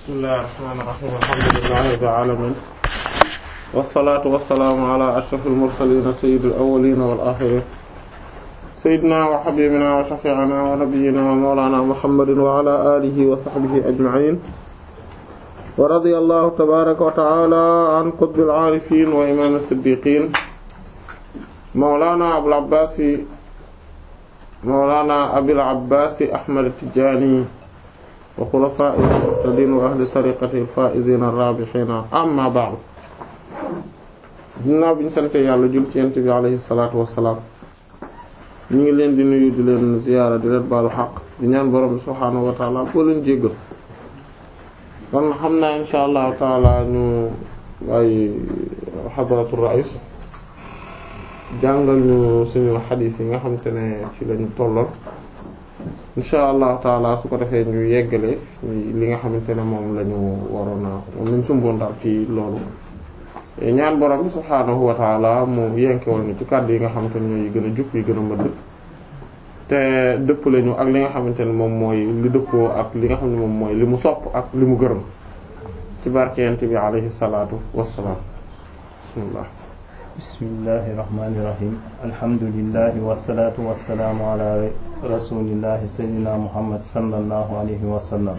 bismillahir rahmanir rahim alhamdulillahi rabbil alamin wassalaatu wassalaamu ala ashrafil mursaliin sayyidil awwaliina wal aaxiriin sayyidinaa wa habiibinaa wa shafii'inaa wa nabiyyinaa wa mawlaanaa muhammadin wa ala aalihi wa sahbihi ajma'iin wa radiyallahu tabaaraka wa ta'aalaa an qutbil aarifiin wa imaamis siddiiqiin mawlaanaa abul abbaasi mawlaanaa abil abbaasi ahmad at-tijaani wa xulafaa'ihi al-muhtadiin wa ahli tariiqatihi al-faa'iziina ar-raabihiin amma ba'du ginnaaw bi ñu sante yàlla jul ci yent bi alayhi salaatu wassalaam ñu ngi leen di nuyu di leen ziyaara di leen baalu xaq di ñaan borom bi subhaanahu wa taala boo leen jéggal kon xam naa insha allahu taala ñu bàyyi xadaratu rais jàngal ñu suñu xadiis yi nga xam te ne ci lañu tolloon insha allahu taala su ko defee ñu yeggale li nga xamante ne moom lañu waroon a moom lañ sumboon daal ci loolu ñaan borom bi subhaanahu wa taala mu yenkewal ñu ci kàddu yi nga xamante ne ñooy gën a jub yi gën a mëdd te dëpp lañu ak li nga xamante ne moom mooy li dëppoo ak li nga xam ne moom mooy li mu sopp ak li mu gërëm ci barkeyent bi alayhi salaatu wassalaam bismillah bismillahi rahmaani rahim alhamdulillahi wassalaatu wassalaamu ala rasulillahi sayyidina muhammad sallallahu alayhi wa sallam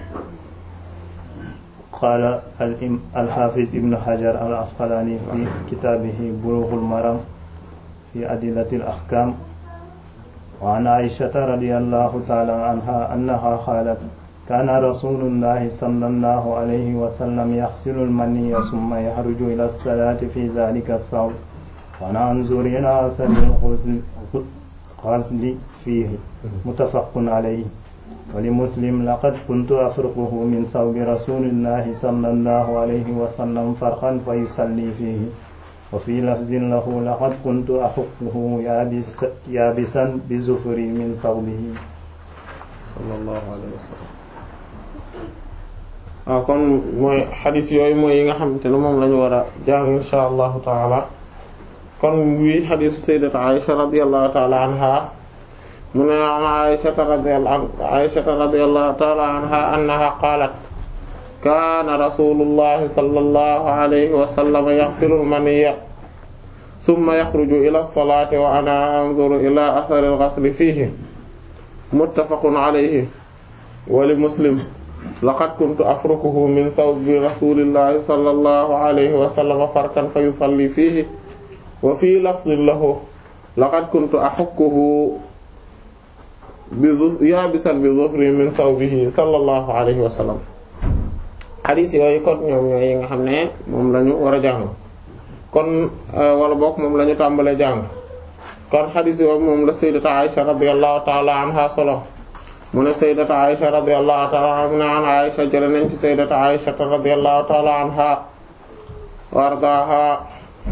qaala alxaafiz ibnu xajar al asqalaani fi kitaabihi bulughul maram fi adillatil ahkaam wa an aishata radiyallahu ta'ala anha annaha qaalat kaana rasuulullahi sallallahu alayhi wa sallam yaxsilu al-maniyya summa yaxruju ila as-salaati fi dhaalika as-sawm wa nanzuru ilaa athari al-ghasli fiihi muttafaqun alayhi wali muslim laqad kuntu afruquhu min sawbi rasulillahi sallallahu alayhi wa sallam farqan fa yusalli fihi wa fi lafzin lahu laqad kuntu axuquhu yaabisan bi zufri min sawbihi sallallahu alayhi wa sallam waaw kon mooy xadis yooyu mooy yi nga xamante ne moom lañu war a jàng insha allahu taala kon wi xadisu sayyidat Aisha radiyallahu taala anha mu ne an Aysata radiyallahu Aysata radiyallahu ta'ala anha annaha qaalat kaana rasuulullahi sallallahu alayhi wa sallam yaghsilu al-maniyya thumma yakhruju ila as-salaati wa ana anzuru ila athari al-ghasli fiihi muttafaqun alayhi wa li Muslim laqad kuntu afrukuhu min thawbi rasuulillahi sallallahu alayhi wa sallam farkan fa yusalli fiihi wa fii lafdhin lahu laqad kuntu ahukkuhu bi yaabisan bi zufri min thawbihi sallallahu alayhi wa sallam xadiis yooyu kon ñoom ñooy yi nga xam ne moom lañu war a jàng kon wala bokk moom la ñu tàmbalee jàng kon xadiis yooyu moom la sayyidatu Aisha radiyallahu ta'ala anha solo mu ne sayyidatu Aisha radiyallahu ta'ala anha mu ne an Aisha jële nañ ci sayyidatu Aisha radiyallahu ta'ala anha wa ardaaha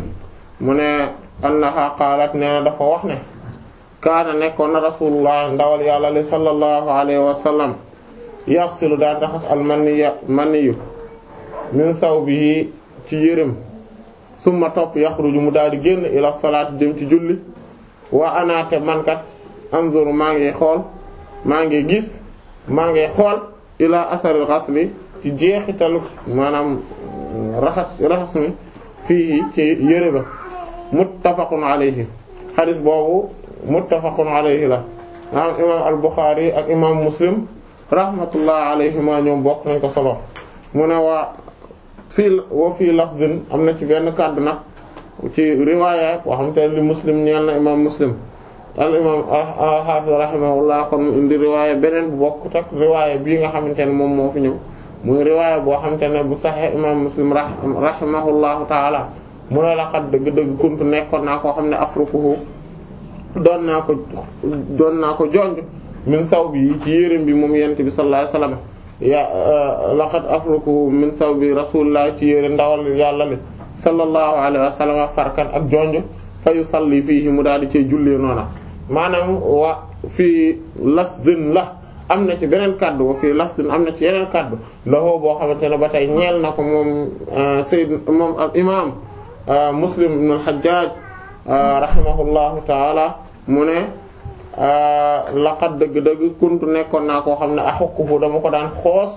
mu ne annaha qaalat nee na dafa wax ne kaana nekkoon na rasulullah ndawal yàlla li sallallahu alayhi wa sallam yaxsilu daan raxas al maniya maniyu min sawbihi ci yërëm summa topp yaxruju mu daal di génn ila salaati dem ci julli wa anaate mankat anzuru maa ngi xool maa ngi gis maa ngi xool ila atharil ghasli ci jeexitalu maanaam raxas raxas mi fii ci yëre ba muttafaqun alayhi xadis boobu muttafaqun alayhi la maanaam imaam al-Bukhari ak imaam Muslim rahmatullah alayhima ñoom bokk nañ ko solo mu ne waa fii wa fii lafdin am na ci benn kàddu nag ci riwaaya boo xam te li Muslim ñeel na imaam Muslim al imaam al-Hafiz rahimahullah kon mu indi riwaaya beneen bu bokk tak riwaaya bii nga xamante ne moom moo fi ñëw muy riwaaya boo xamante ne bu Sahih imaam Muslim rahimahullahu taala mu ne la xat dëgg-dëgg kuntu nekkoon naa koo xam ne afrukuhu doon naa ko doon naa ko jonj min saw bi ci yéreem bi moom yent bi sallallahu alayhi wasallam ya laqad afrukuhu min saw bi rasulullah ci yére ndawal yàlla li sallallahu alayhi wasallam farkan ak jonj fa yusalli fiihi mu daal di cee jullee noona maanaam wa fii lafzin la am na ci beneen kaddu wa fii lafzin am na ci yeneen kaddu lahoo boo xamante ne ba tey ñeel na ko moom sayyid moom al imam muslim ibn al-hajjaj rahimahullahu taala mu ne laqad dëgg-dëgg kuntu nekkoon naa koo xam ne axukkuhu dama ko daan xoos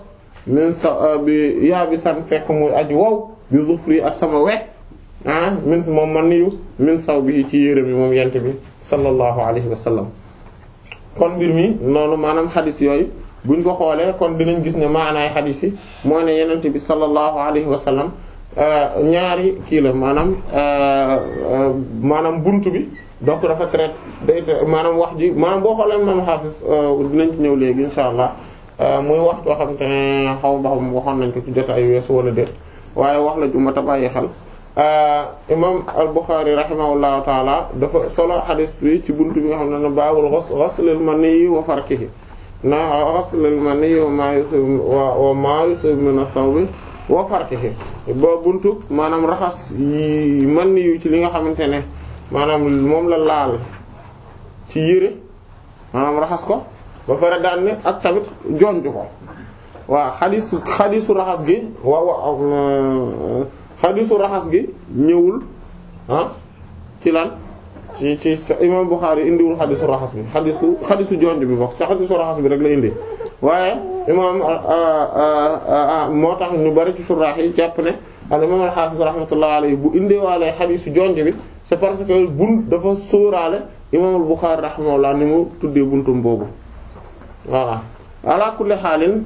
min sa bi yaa bi san fekk muy aji wow bi zufri ak sama we ah min moom man niyu min saw bi ci yére mi moom yent bi sallallahu alayhi wa sallam kon mbir mi noonu maanaam xadis yooyu buñ ko xoolee kon dinañ gis ne maanaay xadis yi mooy ne yenent bi sallallahu alayhi wa sallam ñaari kii la maanaam maanaam buntu bi donc dafa traité day maanaam wax ji maanaam boo xoolee moom xaafis dinañ ci ñëw léegi insha allah muy wax joo xam te ne xaw ba xam waxoon nañ ko ci jot ay weesu wala déet waaye wax la ju mat a bàyyi xel imam al-Bukhari rahimahullahu taala dafa solo xadis bi ci buntu bi nga xam ne baabul ghuslil maniyyi wa farkihi na ghuslil maniyyi wa ma yusib wa ma yusib min as-sawbi wa farkihi ba buntu maanaam raxas yi man yu ci li nga xamante ne maanaam moom la laal ci yére maanaam raxas ko ba pare daan ne ak tamit jonj ko waaw xadisu xadisu raxas gi waaw waaw xadisu raxas gi ñëwul ah ci lan ci ci imam Bukhari indiwul xadisu raxas bi xadisu xadisu jonj bi bokk ci xadisu raxas bi rek la indi waaye imam moo tax ñu bari ci suraax yi jàpp ne al imam al-Hafiz rahmatullah alayhi bu indiwaalee xadisu jonj bi c'est parce que bun dafa sóoraale imam al-Bukhari rahimahullah ni mu tuddee buntum boobu voilà ala kulli xaalin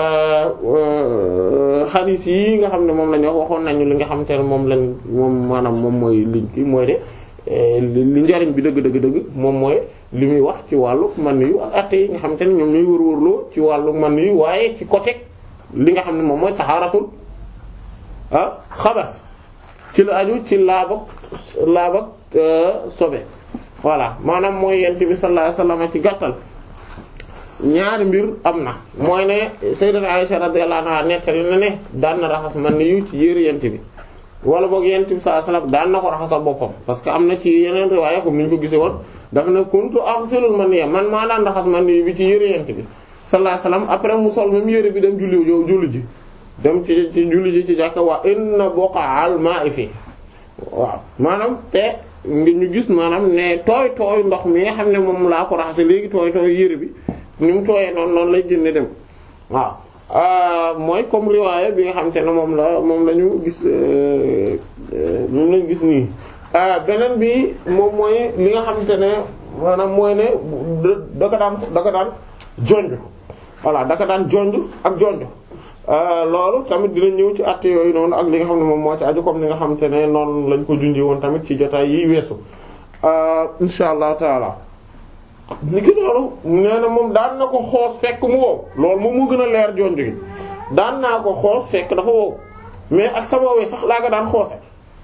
xadis yi nga xam ne moom la ñu wax waxoon nañu li nga xamante ne moom lañ moom maanaam moom mooy liñ ki mooy de li njariñ bi dëgg dëgg dëgg moom mooy li muy wax ci wàllu man yu ak atte yi nga xamante ne ñoom ñooy wër-wërloo ci wàllu man yu waaye ci côté li nga xam ne moom mooy taxaaratul ah xabas ci la aju ci laabak laabak sobe voilà maanaam mooy yent bi sallallahu alayhi wasallam ci gàttal ñaari mbir am na mooy ne sayyidat Aisha radiyallahu anha nettali na ne daan na raxas man ni yu ci yére yent bi wala boog yent bi sallallahu alayhi wasallam daan na ko raxasal boppam parce que am na ci yeneen riwaaya comme ni ñu ko gisee woon daf ne kuntu aghsilul maniyya man maa daan raxas man ni bi ci yére yent bi sallallahu alayhi wasallam après mu sol même yére bi dem julli yow julli ji dem ci ci julli ji ci jàkka waa inna buqa'al ma'i fi waaw maanaam te ngi ñu gis maanaam ne tooy tooy ndox mi nga xam ne moom laa ko raxase léegi tooy tooy yére bi ni mu tooyee noonu noonu lay génne dem waaw mooy comme riwaaya bi nga xamante ne moom la moom la ñu gis moom lañu gis nii beneen bi moom mooy li nga xamante ne maanaam mooy ne da ko daan da ko daan jonj voilà da ko daan jonj ak jonj loolu tamit dina ñëw ci àtte yooyu noonu ak li nga xam ne moom moo ci aju comme li nga xamante ne noonu lañ ko junjee woon tamit ci jotaay yi weesu insha allah taala ni ki loolu nee na moom daan na ko xoos fekk mu wow loolu moom moo gën a leer jonj gi daan naa ko xoos fekk dafa wow mais ak sama we sax laa ko daan xoose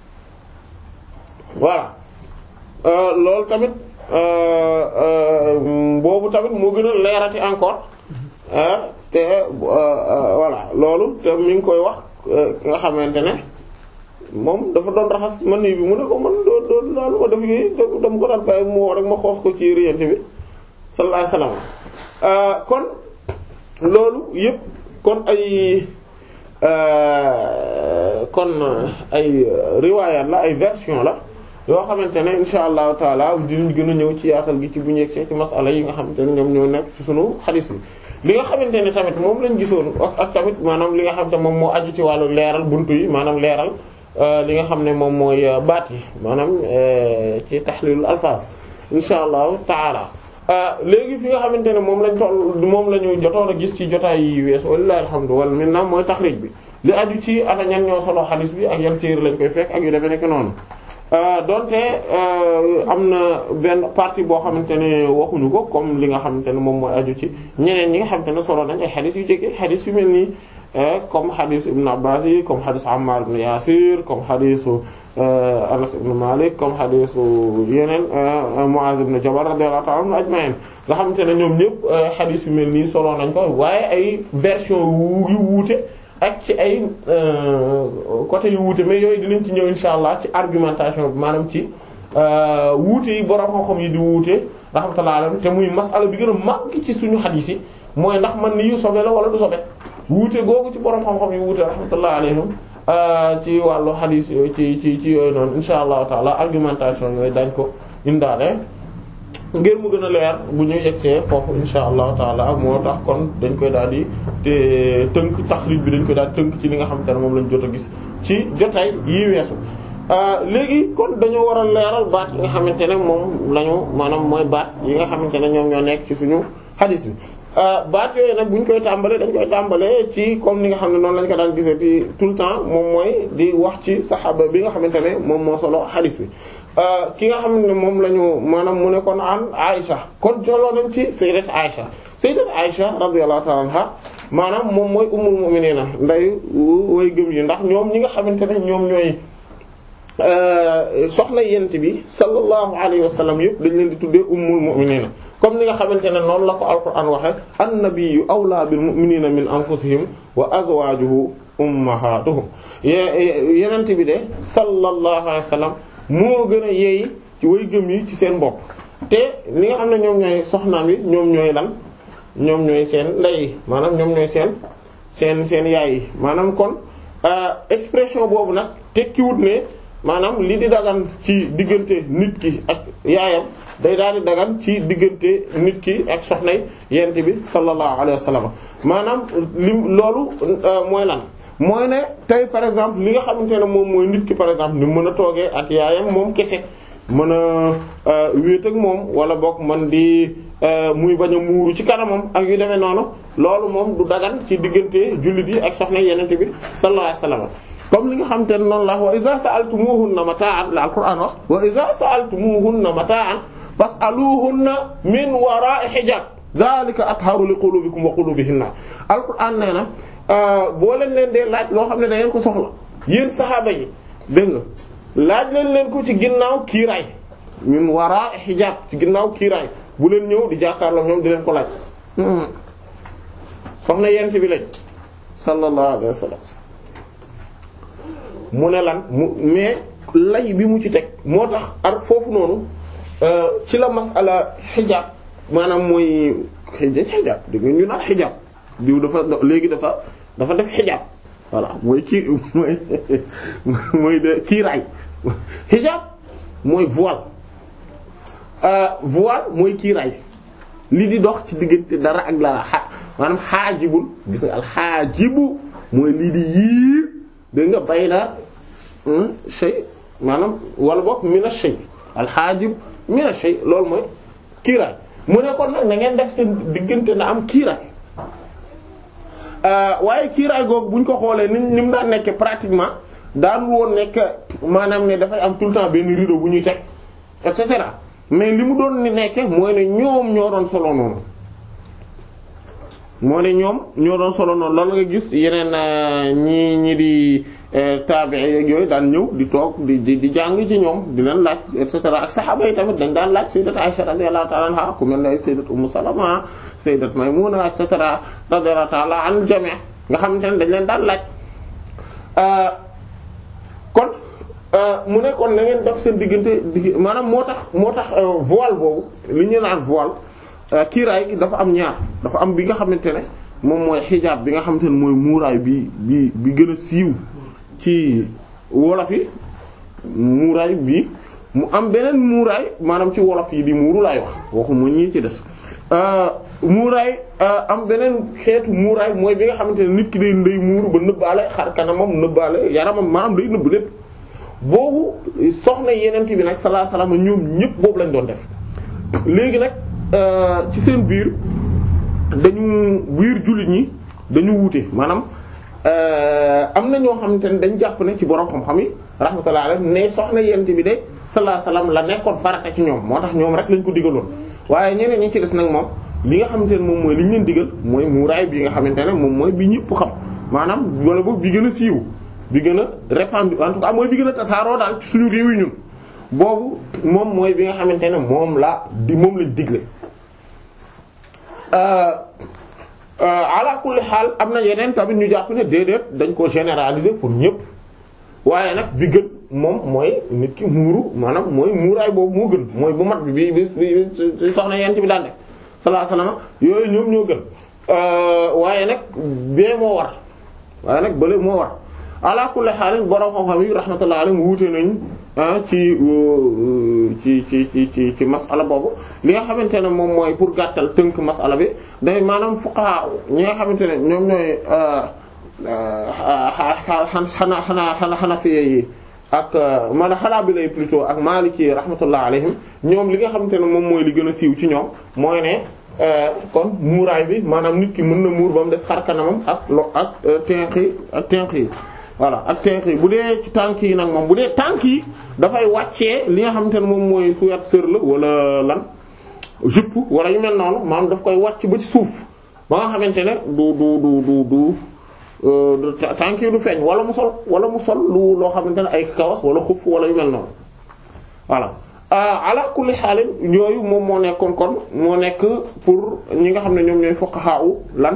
voilà loolu tamit boobu tamit moo gën a leerati encore te voilà loolu te mi ngi koy wax nga xamante ne moom dafa doon raxas man nii bi mu ne ko man doo doo daal ma def yi dama ko daan bàyyi mu woo rek ma xoos ko ci riyante bi sallallahu alayhi wasallam kon loolu yëpp kon ay kon ay riwaayaat la ay version la yoo xamante ne insha allahu taala dinañ gën a ñëw ci yaatal gi ci bu ñu yegsee ci masala yi nga xamante ne ñoom ñoo nekk ci sunu xadis bi li nga xamante ne tamit moom lañ gisoon ak tamit maanaam li nga xamante moom moo aju ci wàllu leeral buntu yi maanaam leeral li nga xam ne moom mooy baat yi maanaam ci taxliilul alfaaz insha allahu taala léegi fi nga xamante ne moom lañ toll moom la ñu jotoon a gis ci jotaay yi weesu wallaahi alhamdu wal minna mooy taxriij bi li aju ci ana ñan ñoo solo xadis bi ak yan téere lañ koy fekk ak yu demee nekk noonu donte am na benn partie boo xamante ne waxuñu ko comme li nga xamante ne moom mooy aju ci ñeneen ñi nga xamante ne solo nañ ay xadis yu jege xadis yu mel nii comme xadis Ibn Abbas yi comme xadis Ammar ibn Yasir comme xadisu Anas ibn Malik comme xadisu yeneen Muaz ibn Jabal radiyallahu ta'ala anhu ajma'in nga xamante ne ñoom ñëpp xadis yu mel nii solo nañ ko waaye ay version yu wuute ak ci ay côté yu wuute mais yooyu dinañ ci ñëw insha allah ci argumentation bi maanaam ci wuute yi borom xam-xam yi di wuute rahmatullah alayhi te muy masala bi gën a màgg ci suñu xadiis yi mooy ndax man ni yu sobe la wala du sobe wuute googu ci borom xam-xam yi wuute rahmatullah alayhim ci wàllu xadiis yooyu ci ci ci yooyu noonu insha allahu taala argumentation yooyu dañ ko indaale ngir mu gën a leer bu ñu yegsee foofu insha allahu taala moo tax kon dañ koy daal di te tënk taxrij bi dañ koy daal tënk ci li nga xamante ne moom lañ jot a gis ci jotaay yii weesu léegi kon dañoo war a leeral baat yi nga xamante ne moom lañu maanaam mooy baat yi nga xamante ne ñoom ñoo nekk ci suñu xadis bi baat yooyu nag bu ñu koy tàmbalee dañ koy tàmbalee ci comme ni nga xam ne noonu lañ ko daan gisee ci tout le temps moom mooy di wax ci saxaaba bi nga xamante ne moom moo solo xadis bi ki nga xam ne moom la ñu maanaam mu ne kon an Aïcha kon joloo nañ ci sayyidat Aïcha sayyidat Aïcha radiyallahu ta'ala anha maanaam moom mooy ummul mu'minina nday way gëm yi ndax ñoom ñi nga xamante ne ñoom ñooy soxna yent bi sallallahu alayhi wa sallam yëpp dañ leen di tuddee ummul mu'minina comme ni nga xamante ne noonu la ko alquran waxe annabiyyu awla bil mu'minina min anfusihim wa azwajuhu ummahatuhum yenent bi de sallallahu alayhi wa sallam moo gën a yeey ci way gëm yi ci seen bopp te li nga xam ne ñoom ñooy soxnaam yi ñoom ñooy lan ñoom ñooy seen ndey maanaam ñoom ñooy seen seen seen yaay yi maanaam kon expression boobu nag tekkiwut ne maanaam li di dagan ci diggante nit ki ak yaayam day daal di dagan ci diggante nit ki ak soxnay yent bi sallallahu alayhi wa sallam maanaam li loolu mooy lan mooy ne tey par exemple li nga xamante ne moom mooy nit ki par exemple ni mën a toogee ak yaayam moom kese mën a wéet ak moom wala boog man di muy bañ a muuru ci kanamam ak yu demee noonu loolu moom du dagan ci diggante jullit yi ak soxna yenente bi sallallahu alayhi wasallam comme li nga xamante ne noonu la wa idha sa'altumuhunna mata'an la alquran wax wa idha sa'altumuhunna mata'an fas'aluhunna min wara'i hijab dhalika atharu li qulubikum wa qulubihinna alquran nee na boo leen leen dee laaj loo xam ne da ngeen ko soxla yéen saxaaba yi dégg nga laaj leen leen ko ci ginnaaw kiiraay min wara xijaab ci ginnaaw kiiraay bu leen ñëw di jàkkaarloo ñoom di leen ko laaj soxna yent bi lañ sallallahu alayhi wa sallam mu ne lan mu mais lay bi mu ci teg moo tax ar foofu noonu ci la masala xijaab maanaam mooy xijaab dégg nga ñu naan xijaab diw dafa léegi dafa dafa def xijaab voilà mooy kii mooy mooy de kiiraay xijaab mooy voile voile mooy kiiraay li di dox ci diggante dara ak dara xa maanaam xaajibul gis nga alxaajibu mooy lii di yiir dégg nga bay na shay maanaam wala boog mina shay alxaajib mina shay loolu mooy kiiraay mu ne kon nag na ngeen def seen diggante na am kiiraay waaye kiiraay googu bu ñu ko xoolee ni ni mu daan nekkee pratiquement daanul woon nekk maanaam ne dafay am tout le temps benn rideau bu ñuy teg et cetera mais li mu doon ni nekke mooy ne ñoom ñoo doon solo noonu moo ne ñoom ñoo doon solo noonu loolu nga gis yeneen ñi ñi di tabi'i yeeg yooyu daan ñëw di toog di di di jàng ci ñoom di leen laaj et cetera ak saxaaba yi tamit dañ daan laaj sayyidat Aisha radiyallahu ta'ala anha ku mel ne sayyidat Ummu Salama sayyidat Maymuna et cetera radiyallahu ta'ala an jami' nga xamante ne dañ leen daan laaj kon mu ne kon na ngeen def seen diggante digg maanaam moo tax moo tax voile boobu li ñu naan voile kiiraay gi dafa am ñaar dafa am bi nga xamante ne moom mooy xijaab bi nga xamante ne mooy muuraay bi bi bi gën a siiw ci wolof yi muuraay bi mu am beneen muuraay maanaam ci wolof yi di muuru laay wax waxu mu ñi ci des muuraay am beneen xeetu muuraay mooy bi nga xamante ne nit ki day ndey muuru ba nëbbaale xar kanamam nëbbaale yaramam maanaam day nëbb lépp boobu soxna yenent bi nag sallallahu alayhi wasallam ñoom ñëpp boobu lañ doon def léegi nag ci seen biir dañu biir jullit ñi dañu wuute maanaam am na ñoo xamante ne dañ jàpp ne ci borom xam-xam yi rahmatullahi alayhi ne soxna yent bi de sallallahu alayhi wasallam la nekkoon farata ci ñoom moo tax ñoom rek lañ ko digaloon waaye ñeneen ñi ci des nag moom li nga xamante ne moom mooy li ñu leen digal mooy muuraay bi nga xamante ne moom mooy bi ñëpp xam maanaam wala boog bi gën a siiw bi gën a répandu en tout cas mooy bi gën a tasaaroo daal ci suñu réew yi ñun boobu moom mooy bi nga xamante ne moom la di moom lañ digle ala kulli xaal am na yeneen tamit ñu jàpp ne déedéet dañ ko généraliser pour ñëpp waaye nag bi gën moom mooy nit ki muuru maanaam mooy muuraay boobu moo gën mooy bu mat bi bi bi bi soxna yent bi daan def sallallahu alayhi wasallam yooyu ñoom ñoo gën waaye nag bee moo war waaye nag bële moo war ala kulli xaal borom xam-xam yi rahmatullahi alayhim wuute nañ ci ci ci ci ci ci masala boobu li nga xamante ne moom mooy pour gàttal tënk masala bi day maanaam fuqaha ñi nga xamante ne ñoom ñooy xanaa xanaa xanaa xanafiya yi ak man xanaa bi lay plutôt ak maliki rahmatullah alayhim ñoom li nga xamante ne moom mooy li gën a siiw ci ñoom mooy ne kon muuraay bi maanaam nit ki mën na muur ba mu des xar kanamam ak lo ak tenq yi ak tenq yi voilà ak tenq yi bu dee ci tànk yi nag moom bu dee tànk yi dafay wàccee li nga xamante ne moom mooy suyat sër la wala lan jupe wala yu mel noonu maanaam daf koy wàcc ba ci suuf ba nga xamante ne du du du du du tànk yi du feeñ wala mu sol wala mu sol lu loo xamante ne ay kawas wala xuf wala yu mel noonu voilà ala kulli xaalin yooyu moom moo nekkoon kon moo nekk pour ñi nga xam ne ñoom ñooy fuqaha lan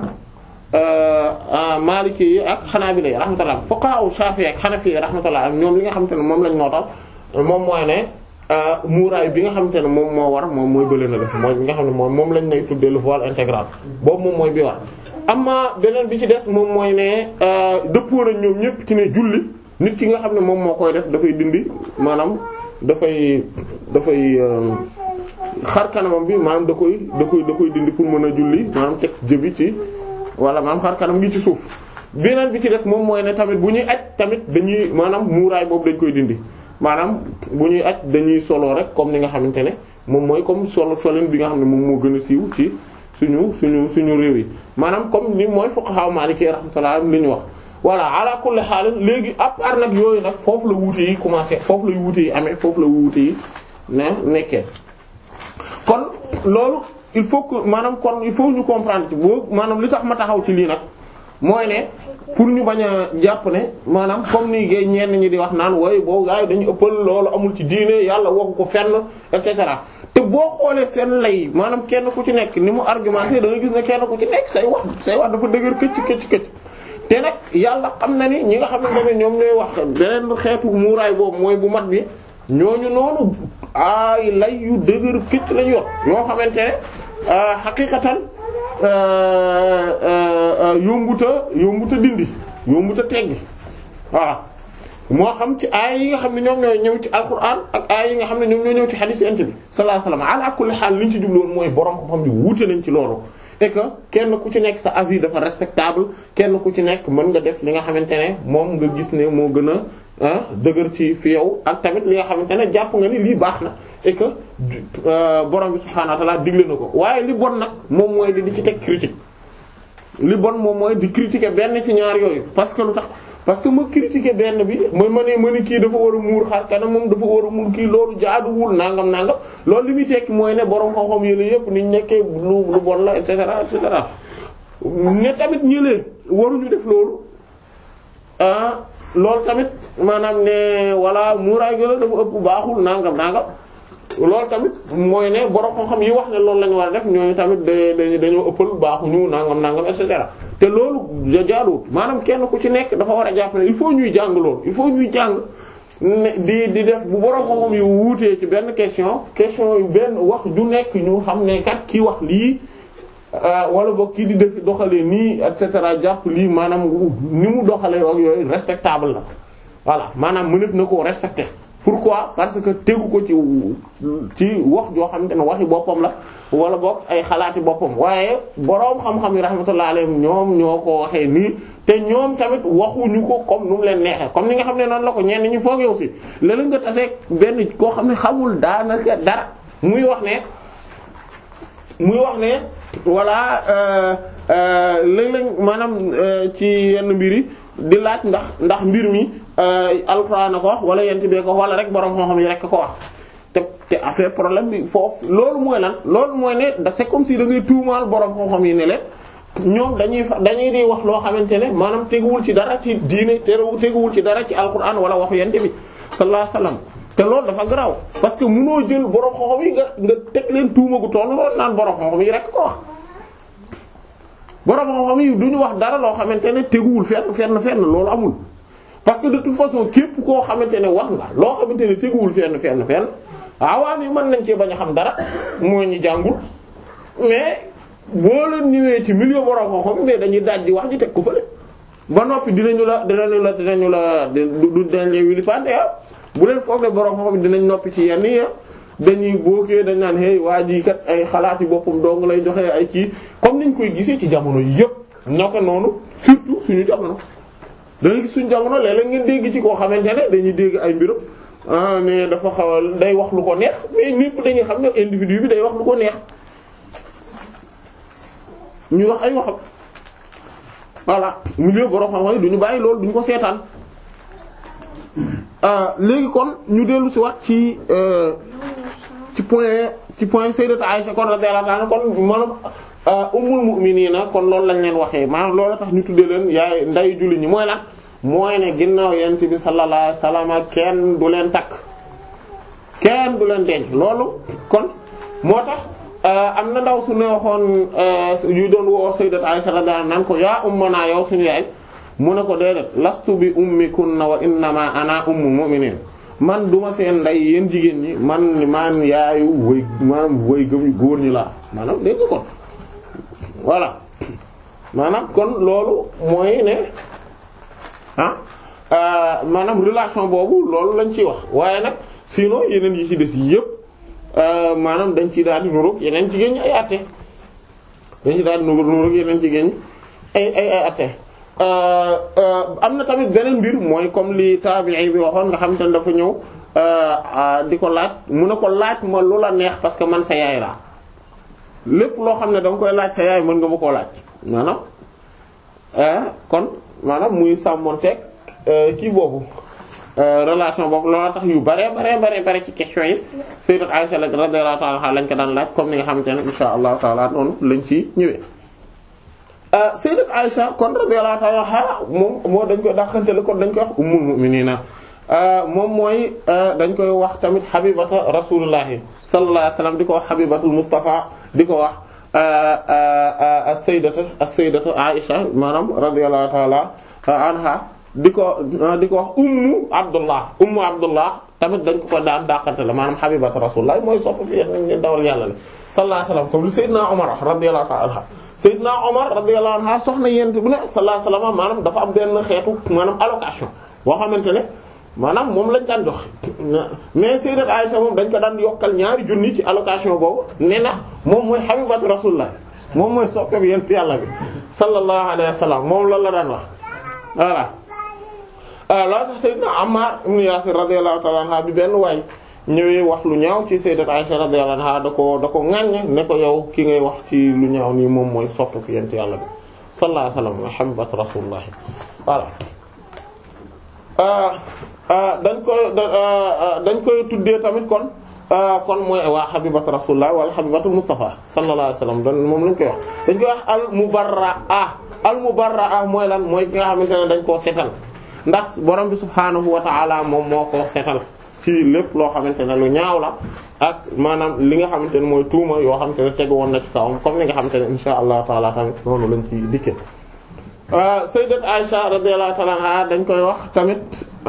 maliki yi ak xanaabila yi rahmatullah fuqaha shafi'i ak hanafi rahmatullah ñoom li nga xamante ne moom lañ nootal moom mooy ne muuraay bi nga xamante ne moom moo war moom mooy bële na def mooy bi nga xam ne moom moom lañ lay tuddee le voile intégral boobu moom mooy bi war amma beneen bi ci des moom mooy ne dëppoo nañ ñoom ñépp ci ne julli nit ki nga xam ne moom moo koy def dafay dindi maanaam dafay dafay xar kanamam bi maanaam da koy da koy da koy dindi pour mën a julli maanaam teg jëbi ci wala maanaam xar kanam ngi ci suuf beneen bi ci des moom mooy ne tamit bu ñuy aj tamit dañuy maanaam muuraay boobu dañ koy dindi maanaam bu ñuy aj dañuy solo rek comme ni nga xamante ne moom mooy comme solo solin bi nga xam ne moom moo gën a siiw ci suñu suñu suñu réew yi maanaam comme ni mooy fuqaha maliki rahmatullah li ñu wax voilà ala kulli xaal léegi à part nag yooyu nag foofu la wuute yi commencé foofu la wuute yi amee foofu la wuute yi ne nekkee kon loolu il faut que maanaam kon il faut ñu comprendre ci boo maanaam li tax ma taxaw ci lii nag mooy ne pour ñu bañ a jàpp ne maanaam comme ni gay ñenn ñi di wax naan wooy boobu gars yi dañu ëppal loolu amul ci diine yàlla waxu ko fenn et cetera te boo xoolee seen lay maanaam kenn ku ci nekk ni mu argumenté da nga gis ne kenn ku ci nekk say wax say wax dafa dëgër këcc këcc këcc te nag yàlla xam na ni ñi nga xamante ne ñoom ñooy wax beneen xeetu muuraay boobu mooy bu mat bi ñooñu noonu ay lay yu dëgër këcc lañu yor yoo xamante ne xaqiqatan yombuta yombuta dindi yombuta teggi voilà moo xam ci aay yi nga xam ne ñoom ñooy ñëw ci alquran ak aay yi nga xam ne ñoom ñoo ñëw ci hadith ent bi sallallahu alayhi wasallam ala kulli xaal li ñu ci jubloon mooy borom ko xam ne wuute nañ ci loolu et que kenn ku ci nekk sa avis dafa respectable kenn ku ci nekk mën nga def li nga xamante ne moom nga gis ne moo gën a dëgër ci fi yow ak tamit li nga xamante ne jàpp nga ni lii baax na et que borom bi subhaanahu wa ta'ala digle na ko waaye li bon nag moom mooy di di ci teg critique li bon moom mooy di critiquer benn ci ñaar yooyu parce que lu tax parce que ma critiquer benn bi ma ma ne ma ni kii dafa war a muur xar kanam moom dafa war a muur kii loolu jaaduwul nangam nangam loolu li muy tekki mooy ne borom xam-xam yële yëpp niñ nekkee lu lu bon la et cetera et cetera ne tamit ñëlee waruñu def loolu ah loolu tamit maanaam ne walla muuraay gëla dafa ëpp baaxul nangam nangam loolu tamit mooy ne borom xam-xam yi wax ne loolu la ñu war a def ñooñu tamit da dañoo ëppal baaxuñu nangam nangam et cetera te loolu jaaduwut maanaam kenn ku ci nekk dafa war a jàpp ne il faut ñuy jàng loolu il faut ñuy jàng ne di di def bu borom xam-xam yu wuutee ci benn question question yu benn wax ju nekk ñu xam ne kat kii wax lii wala boog kii di def doxalee nii et cetera jàpp lii maanaam ni mu doxalee ak yooyu respectable la voilà maanaam mënef na koo respecter pourquoi parce que tegu ko ci ci wax joo xamante ne waxi boppam la wala boog ay xalaati boppam waaye boroom xam-xam yi rahmatullah alayhim ñoom ñoo ko waxee nii te ñoom tamit waxuñu ko comme nu mu leen neexee comme ni nga xam ne noonu la ko ñenn ñi foogee aussi léeg nga tasee benn koo xam ne xamul daanaka dara muy wax ne muy wax ne voilà léeg-léeg maanaam ci yenn mbir yi di laaj ndax ndax mbir mi alxuraan a ko wax wala yent bee ko wala rek borom xam-xam yi rek ko wax te te affaire problème bi foofu loolu mooy lan loolu mooy ne da c'est comme si da ngay tuumaal borom xam-xam yi ne leen ñoom dañuy fa dañuy di wax loo xamante ne maanaam teguwul ci dara ci diine te teguwul ci dara ci alxuraan wala waxu yent bi sallallahu alayhi wasallam te loolu dafa garaaw parce que mënoo jël borom xam-xam yi nga nga teg leen tuuma gu toll loolu naan borom xam-xam yi rek ko wax. borom xam-xam yi duñu wax dara loo xamante ne teguwul fenn fenn fenn loolu amul parce que de toute façon képp koo xamante ne wax nga loo xamante ne teguwul fenn fenn fenn awaam yi mën nañ cee bañ a xam dara mooy ñu jàngul mais boo leen ñëwee ci milieu borom xam-xam mais dañuy daaj di wax ji teg ko fële ba noppi dinañu la dinañu la dinañu la du dinañ leen wili pande bu leen foog ne borom xam dinañ noppi ci yenn yi dañuy bookee dañ naan hey waa ji kat ay xalaati boppam dong lay joxe ay kii comme niñ koy gisee ci jamono yëpp naka noonu surtout suñu jamono. da ngay gis suñu jamono léeg-léeg ngeen dégg ci koo xamante ne dañuy dégg ay mbirum ah mais dafa xawal day wax lu ko neex mais ñépp dañuy xam ne individu bi day wax lu ko neex ñu wax ay waxam voilà milieu borom xam-xam duñu bàyyi loolu duñu ko seetaan léegi kon ñu dellu si waat ci ci point ci point sayyidatu Aisha kon radiyallahu anha kon maanaam ummul mu'minina kon loolu lañ leen waxee maanaam loolu tax ñu tuddee leen yaay nday julli ñi mooy lan mooy ne ginnaaw yent bi sallallahu alayhi wasallam kenn du leen takk kenn du leen denc loolu kon moo tax am na ndaw su ne waxoon yu doon woo sayyidat Aisha radiyallahu anha naan ko yaa ummana yow suñu yaay mu ne ko déedéet lastu bi ummikunna wa innama ana ummul mu'minin man duma seen nday yéen jigéen ñi man man yaayu way maanaam way gëm yu góor ñi laa maanaam dégg nga kon voilà maanaam kon loolu mooy ne ah maanaam relation boobu loolu lañ ciy wax waaye nag sinon yeneen yi ci des yépp maanaam dañ ciy daal di nuroog yeneen jigéen ñi ay atte dañ ci daal di nuroog yeneen jigéen ñi ay ay ay atte am na tamit beneen mbir mooy comme li tabi'i bi waxoon nga xam te ne dafa ñëw di ko laaj mu ne ko laaj ma lu la neex parce que man sa yaay laa lépp loo xam ne danga koy laaj sa yaay mën nga ma koo laaj maanaam kon maanaam muy sàmmonteeg kii boobu relation boobu loola tax yu bare bare bare bare ci question yi sayyidat Aisha radiyallahu ta'ala anha lañ ko daan laaj comme ni nga xamante ne insha allahu taala noonu lañ ci ñëwee sayyidat Aisha kon radiyallahu ta'ala anha moom moo dañ koy dàqantele kon dañ koy wax ummul mu'minina moom mooy dañ koy wax tamit habibata rasulullahi sallallahu alayhi wasallam di ko wax habibatul mustafa di ko wax as-sayyidatu as-sayyidatu Aisha maanaam radiyallahu ta'ala anha di ko di ko wax ummu abdullah ummu abdullah tamit dañ ko ko daan dàqante la maanaam habibatu rasulullah mooy sopp fi ngeen dawal yàlla la sallallahu alayhi wasallam comme li sayyidina Umar radiyallahu ta'ala anha sayyidina Umar radiyallahu anha soxna yent bu ne sallallahu alayhi wasallam maanaam dafa am benn xeetu maanaam allocation boo xamante ne maanaam moom lañ daan jox mais sayyidat Aisha moom dañ ko daan yokkal ñaari junni ci allocation boobu ne na moom mooy habibatu rasulullah moom mooy soppe bi yent yàlla bi sallallahu alayhi wasallam moom loolu la daan wax voilà loolu tax sayyidna Ammar ibn Yasir radiyallahu ta'ala anha bi benn waay ñëwee wax lu ñaaw ci sayyidat Aisha radiyallahu anha da ko da ko ŋàññ ne ko yow ki ngay wax ci lu ñaaw nii moom mooy soppe fi yent yàlla bi sallallahu alayhi wasallam mooy habibatu rasulullah voilà dañ koy dañ koy tuddee tamit kon kon mooy waa habibatu rasulullah wala habibatu mustafa sallallahu alayhi wasallam dan moom lañ koy wax dañ koy wax al mubarraa al mubarraa mooy lan mooy ki nga xamante ne dañ koo setal ndax borom bi subhaanahu wa ta'ala moom moo ko setal ci lépp loo xamante ne lu ñaaw la ak maanaam li nga xamante ne mooy tuuma yoo xamante ne tegu woon na ci kawam comme li nga xamante ne insha allah taala tamit noonu lañ ci dikke sayyidat Aisha radiyallahu ta'ala anha dañ koy wax tamit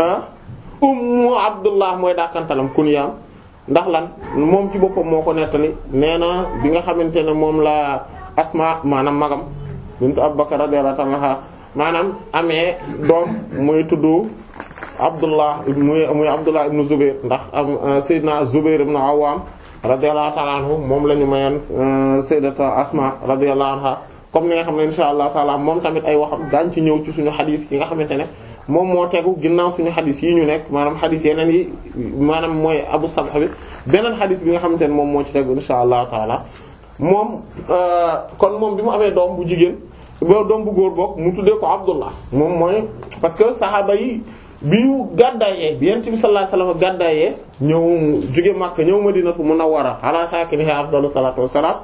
ummu abdullah mooy dàkkantalam kunyaam ndax lan moom ci boppam moo ko nettali nee na bi nga xamante ne moom la asma maanaam magam bint abubakar radiyallahu ta'ala anha maanaam amee doom muy tudd abdullah muy muy abdullah ibn zubair ndax am sayyidina zubair ibn awwam radiyallahu ta'ala anhu moom la ñu mayoon sayyidata asma radiyallahu anha comme ni nga xam ne insha allah taala moom tamit ay waxam daañ ci ñëw ci suñu xadis yi nga xamante ne moom moo tegu ginnaaw suñu xadis yi ñu nekk maanaam xadis yeneen yi maanaam mooy abu sabha bi beneen xadis bi nga xamante ne moom moo ci tegu insha allah taala moom kon moom bi mu amee doom bu jigéen ba doom bu góor boog mu tuddee ko abdullah moom mooy parce que saxaaba yi bi ñu gàddaayee bi yent bi sallallahu alayhi wasallam gàddaayee ñëw jóge Makka ñëw Madinatu Munawwara ala sakiniha afdalu salatu wassalam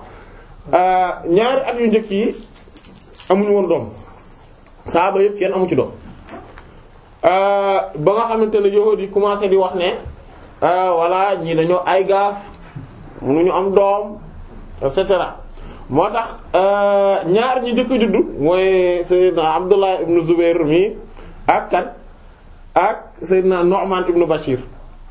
ñaari at yu njëkk yi amuñu woon doom saaba yëpp kenn amu ci doom ba nga xamante ne yahuud yi commencé di wax ne voilà ñii dañoo ay gaaf mënuñu am doom et cetera moo tax ñaar ñi njëkk a juddu mooy Seydina Abdullah ibn Zubair mi ak kan ak Seydina Nu'man ibn Bashir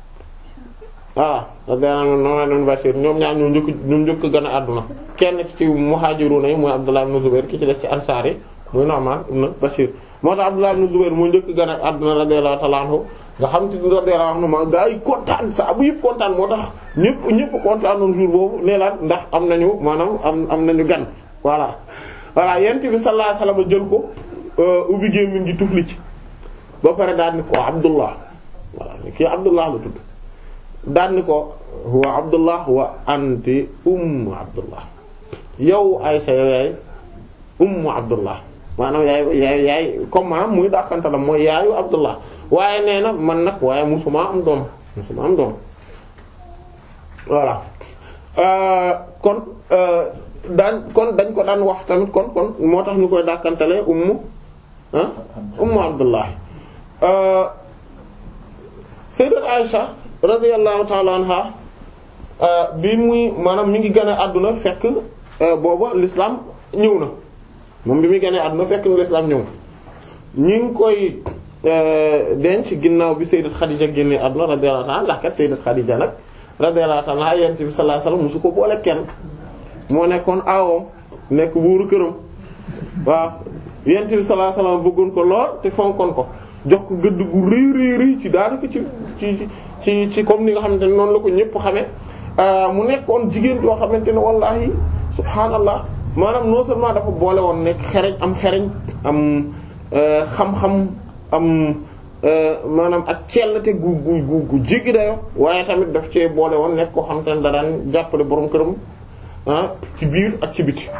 voilà Nu'man ibn Bashir ñoom ñaar ñoo njëkk ñoom njëkk gën a àdduna kenn ci muhajiruna yi mooy Abdullah ibn Zubair ki ci def ci ansaar yi mooy Nu'man ibn Bashir moo tax Abdullah ibn Zubair moo njëkk gën a àdduna radiyallahu ta'ala anhu nga xam te ni radiyallahu anhu ma gaa yi kontaan sa bu yëpp kontaan moo tax ñëpp ñëpp kontaanoon jour boobu nee la ndax am nañu maanaam am am nañu gan voilà voilà yent bi sallallahu alayhi wasallam jël ko ubbi gémmiñ gi tufli ci ba pare daan ni ko Abdullah voilà kii Abdullah la tudd daan ni ko huwa Abdullah wa anti ummu Abdullah yow Aysa yow yaay ummu Abdullah maanaam yaay yaay yaay comme maanaam muy dàqante la mooy yaayu Abdullah waaye nee na man nag waaye musuma am doom musuma am doom voilà kon daan kon dañ ko daan wax tamit kon kon moo tax ñu koy dàkkantele ummu ah ummu Abdullah sayyidat Aisha radiyallahu ta'ala anha bi muy maanaam mi ngi gën a àdduna fekk booba l'islam ñëw na moom bi muy gën a àdduna fekk na l'islam ñëw ñi ngi koy denc ginnaaw bi sayyidat Khadija génne àdduna radiyallahu ta'ala ndax kat sayyidat Khadija nag radiyallahu ta'ala yent bi sallallahu alayhi wasallam musu ko boole kenn moo nekkoon aawam nekk buuru këram waaw yent bi sallallahu alayhi wasallam bëggoon ko lool te fonkoon ko jox ko gëdd gu rëy rëy rëy ci daanaka ci ci ci ci comme ni nga xamante ne noonu la ko ñëpp xamee mu nekkoon jigéen yoo xamante ne wallahi subhaanallah maanaam non seulement dafa boole woon nekk xereñ am xereñ am xam-xam am maanaam ak cellte gu gu gu gu jéggi dayo waaye tamit daf cee boole woon nekk koo xamante ne da daan jàppale borom këram ah ci biir ak ci biti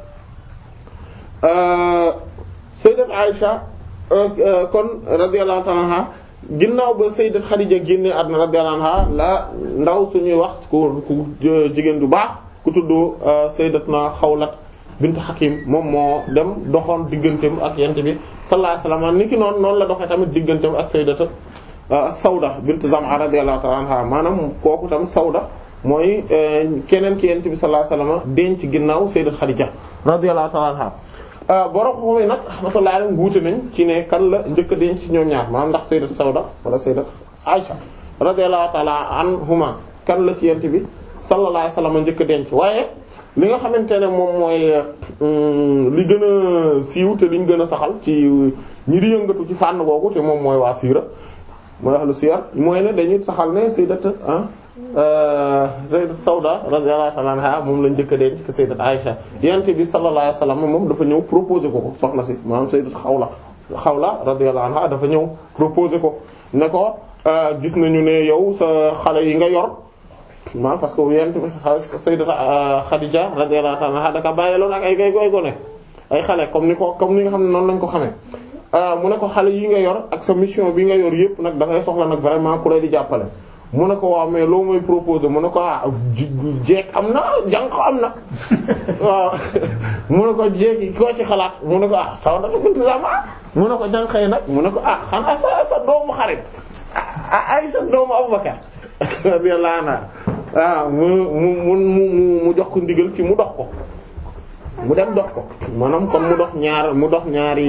sayyidat Aisha kon radiyallahu ta'ala anha ginnaaw ba sayyidat Khadija génne àdduna radiyallahu anha la ndaw suñuy wax ku ku jigéen du baax ku tudd sayyidatna Xawlat bint Hakim moom moo dem doxoon digganteem ak yent bi sallallahu alayhi wasallam ni ki noonu noonu la doxee tamit digganteem ak sayyidata Sawda bint Zam'a radiyallahu ta'ala anha maanaam kooku tam Sawda mooy keneen ki yent bi sallallahu alayhi wasallam denc ginnaaw sayyidat Khadija radiyallahu ta'ala anha borom xam yi nag rahmatullahi alayhi wuute nañ ci ne kan la njëkk a denc ci ñoom ñaar maanaam ndax sayyidat Sawda wala sayyidat Aisha radiyallahu ta'ala anhuma kan la ci yent bi sallallahu alayhi wasallam njëkk a denc waaye li nga xamante ne moom mooy li gën a siiw te liñ gën a saxal ci ñi di yëngatu ci fànn googu te moom mooy waa siira mooy ahlu siyar mooy ne dañuy saxal ne sayyidat ah sayyidat Sawda radiyallahu ta'ala anha moom lañ njëkk a denc que sayyidat Aisha yent bi sallallahu alayhi wasallam moom dafa ñëw proposer ko ko soxna si maanaam sayyidat Xawla Xawla radiyallahu anha dafa ñëw proposer ko ne ko gis nañu ne yow sa xale yi nga yor maanaam parce que yent bi sayyidat Khadija radiyallahu ta'ala anha daka bàyyiloon ak ay gay goy gone ay xale comme ni ko comme ni nga xam ne noonu lañ ko xamee mu ne ko xale yi nga yor ak sa mission bi nga yor yëpp nag da ngay soxla nag vraiment ku lay di jàppale mu ne ko waaw mais loo may proposer mu ne ko ah jeeg am na jànq am na waaw mu ne ko jeeg yi koo ci xalaat mu ne ko ah Sawda bint Zam'a mu ne ko jànq yi nag mu ne ko ah xanaa sa sa doomu xarit ah ay sa doomu Abubakar radiyallahu anha waaw mu mu mu mu mu jox ko ndigal ci mu dox ko mu dem dox ko maanaam kon mu dox ñaar mu dox ñaari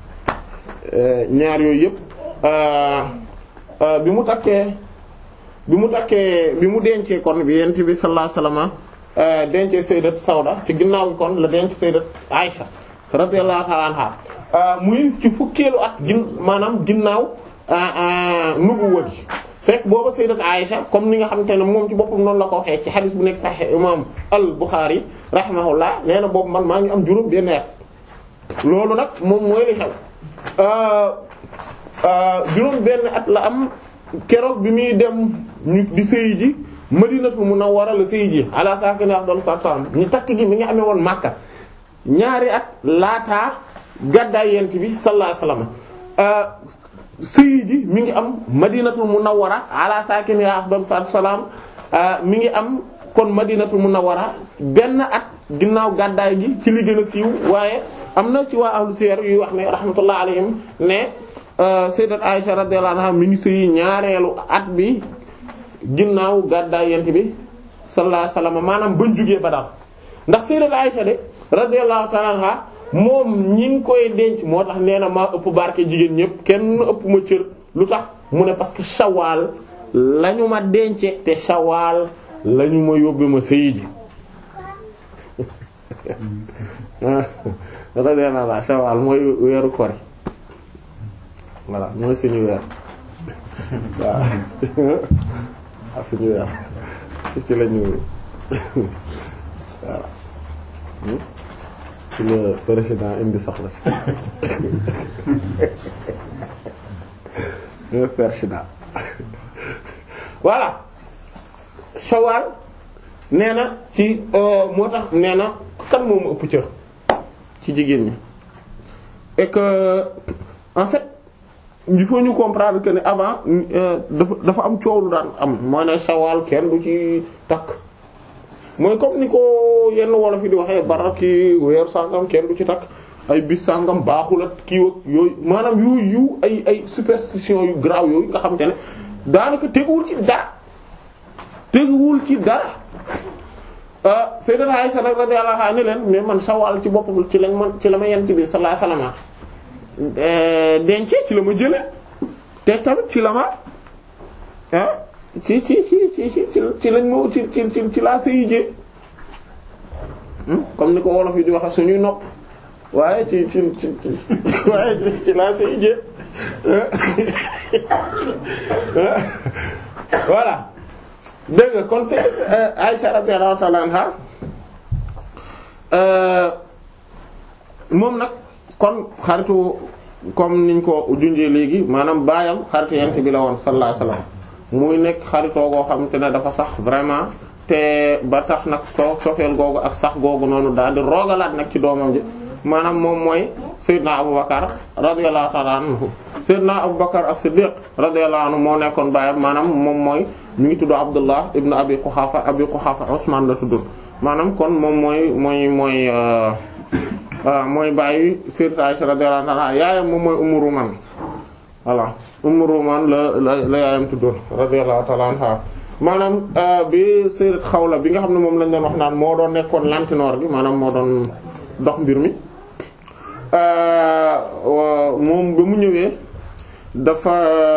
ñaar yooyu yëpp bi mu takkee bi mu takkee bi mu dencee kon bi yent bi sallallahu alayhi wasallam dencee sayyidat Sawda ci ginnaaw gi kon la denc sayyidat Aisha radiyallahu ta'ala anha muy ci fukkeelu at gin maanaam ginnaaw nubuwa gi fekk booba sayyidat Aisha comme ni nga xamante ne moom ci boppam noonu la ko waxee ci xadis bu nekk Sahih imam al-Bukhari rahimahullah nee na boobu man maa ngi am juróom benn at loolu nag moom mooy li xew juróom benn at la am keroog bi muy dem ñu di sëy ji Madinatul Munawwara la sëy ji ala sakini afdalu salaam ñu takk gi mi nga amee woon Makka ñaari at laataa gàddaay yent bi sallallahu alayhi wasallam sëy ji mi ngi am Madinatul Munawwara ala sakini afdalu salaam mi ngi am kon Madinatul Munawwara benn at ginnaaw gàddaay gi ci li gën a siiw waaye am na ci waa ahlu siyar yuy wax ne rahmatullah alayhim ne sayyidat Aisha radiyallahu anha mi ngi sëyi ñaareelu at bi ginnaaw gàddaay yent bi sallallahu alayhi wasallam maanaam bañ jugee Badar ndax sayyidat Aisha de radiyallahu ta'ala anha moom ñi ngi koy denc moo tax nee na maa ëpp barke jigéen ñëpp kenn ëpp ma cër lu tax mu ne parce que Shawwal lañu ma dence te Shawwal lañu ma yóbbe ma sëyi ji radiyallahu anha Shawwal mooy weeru kori voilà mooy suñu weer waaw ah suñu weer ci ci lañu waaw ci la président indi soxla si le président voilà Shawwal nee na ci moo tax nee na kan moomu ëpp cër ci jigéen ñi et que en fait il faut ñu comprendre que ne avant dafa dafa am coow lu daan am mooy ne Shawwal kenn du ci takk mooy comme ni ko yenn wolof yi di waxee bara ki weer sàngam kenn du ci takk ay bis sàngam baaxul ak kii ak yooyu maanaam yu yu ay ay superstition yu grave yooyu nga xamante ne daanaka teguwul ci dara teguwul ci dara Sayyidat Aisha radiyallahu anha ni leen mais man Shawwal ci boppam ci lañ man ci la ma yent bi sallallahu alayhi wasallam dencee ci la ma jële te tamit ci la ma ah ci ci ci ci ci ci lañ ma ci ci ci ci laa sëyi jee comme ni ko wolof yi di waxe suñuy nopp waaye ci ci ci waaye ci laa sëyi jee voilà dégg nga kon c'est Aïcha radiyallahu ta'ala anha moom nag kon xaritu comme niñ ko junjee léegi maanaam baayam xaritu yent bi la woon sallallahu alayhi wasallam muy nekk xaritoo goo xamante ne dafa sax vraiment te ba tax nag soo sofeel googu ak sax googu noonu daal di roogalaat nag ci doomam ji maanaam moom mooy Seydina Aboubacar radiyallahu ta'ala anhu Seydina Aboubacar as-Siddiq radiyallahu anhu moo nekkoon baayam maanaam moom mooy mi ngi tudd Abdullah ibn Abi Quhafa Abi Quhafa Usman la tudd maanaam kon moom mooy mooy mooy mooy bàyyi Sayyidat Aisha radiyallahu anha yaayam moom mooy Ummu Ruman voilà Ummu Ruman la la la yaayam tuddoon radiyallahu ta'ala anha maanaam bi Sayyidat Xawla bi nga xam ne moom lañ doon wax naan moo doon nekkoon lantinoor gi maanaam moo doon dox mbir mi moom ba mu ñëwee dafa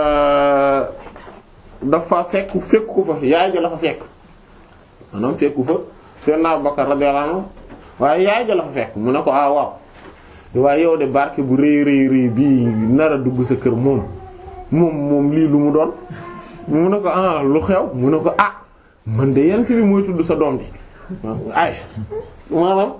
dafa fekk fekk ko fa yaay ja la fa fekk maanaam fekku fa Seydina Abubakar radiyallahu anhu waaye yaay ja la fa fekk mu ne ko ah waaw waaye yow de barke bu rëy rëy rëy bii nar a dugg sa kër moom moom moom lii lu mu doon mu ne ko ah lu xew mu ne ko ah man de yan fi bi mooy tudd sa doom ji Aïcha maanaam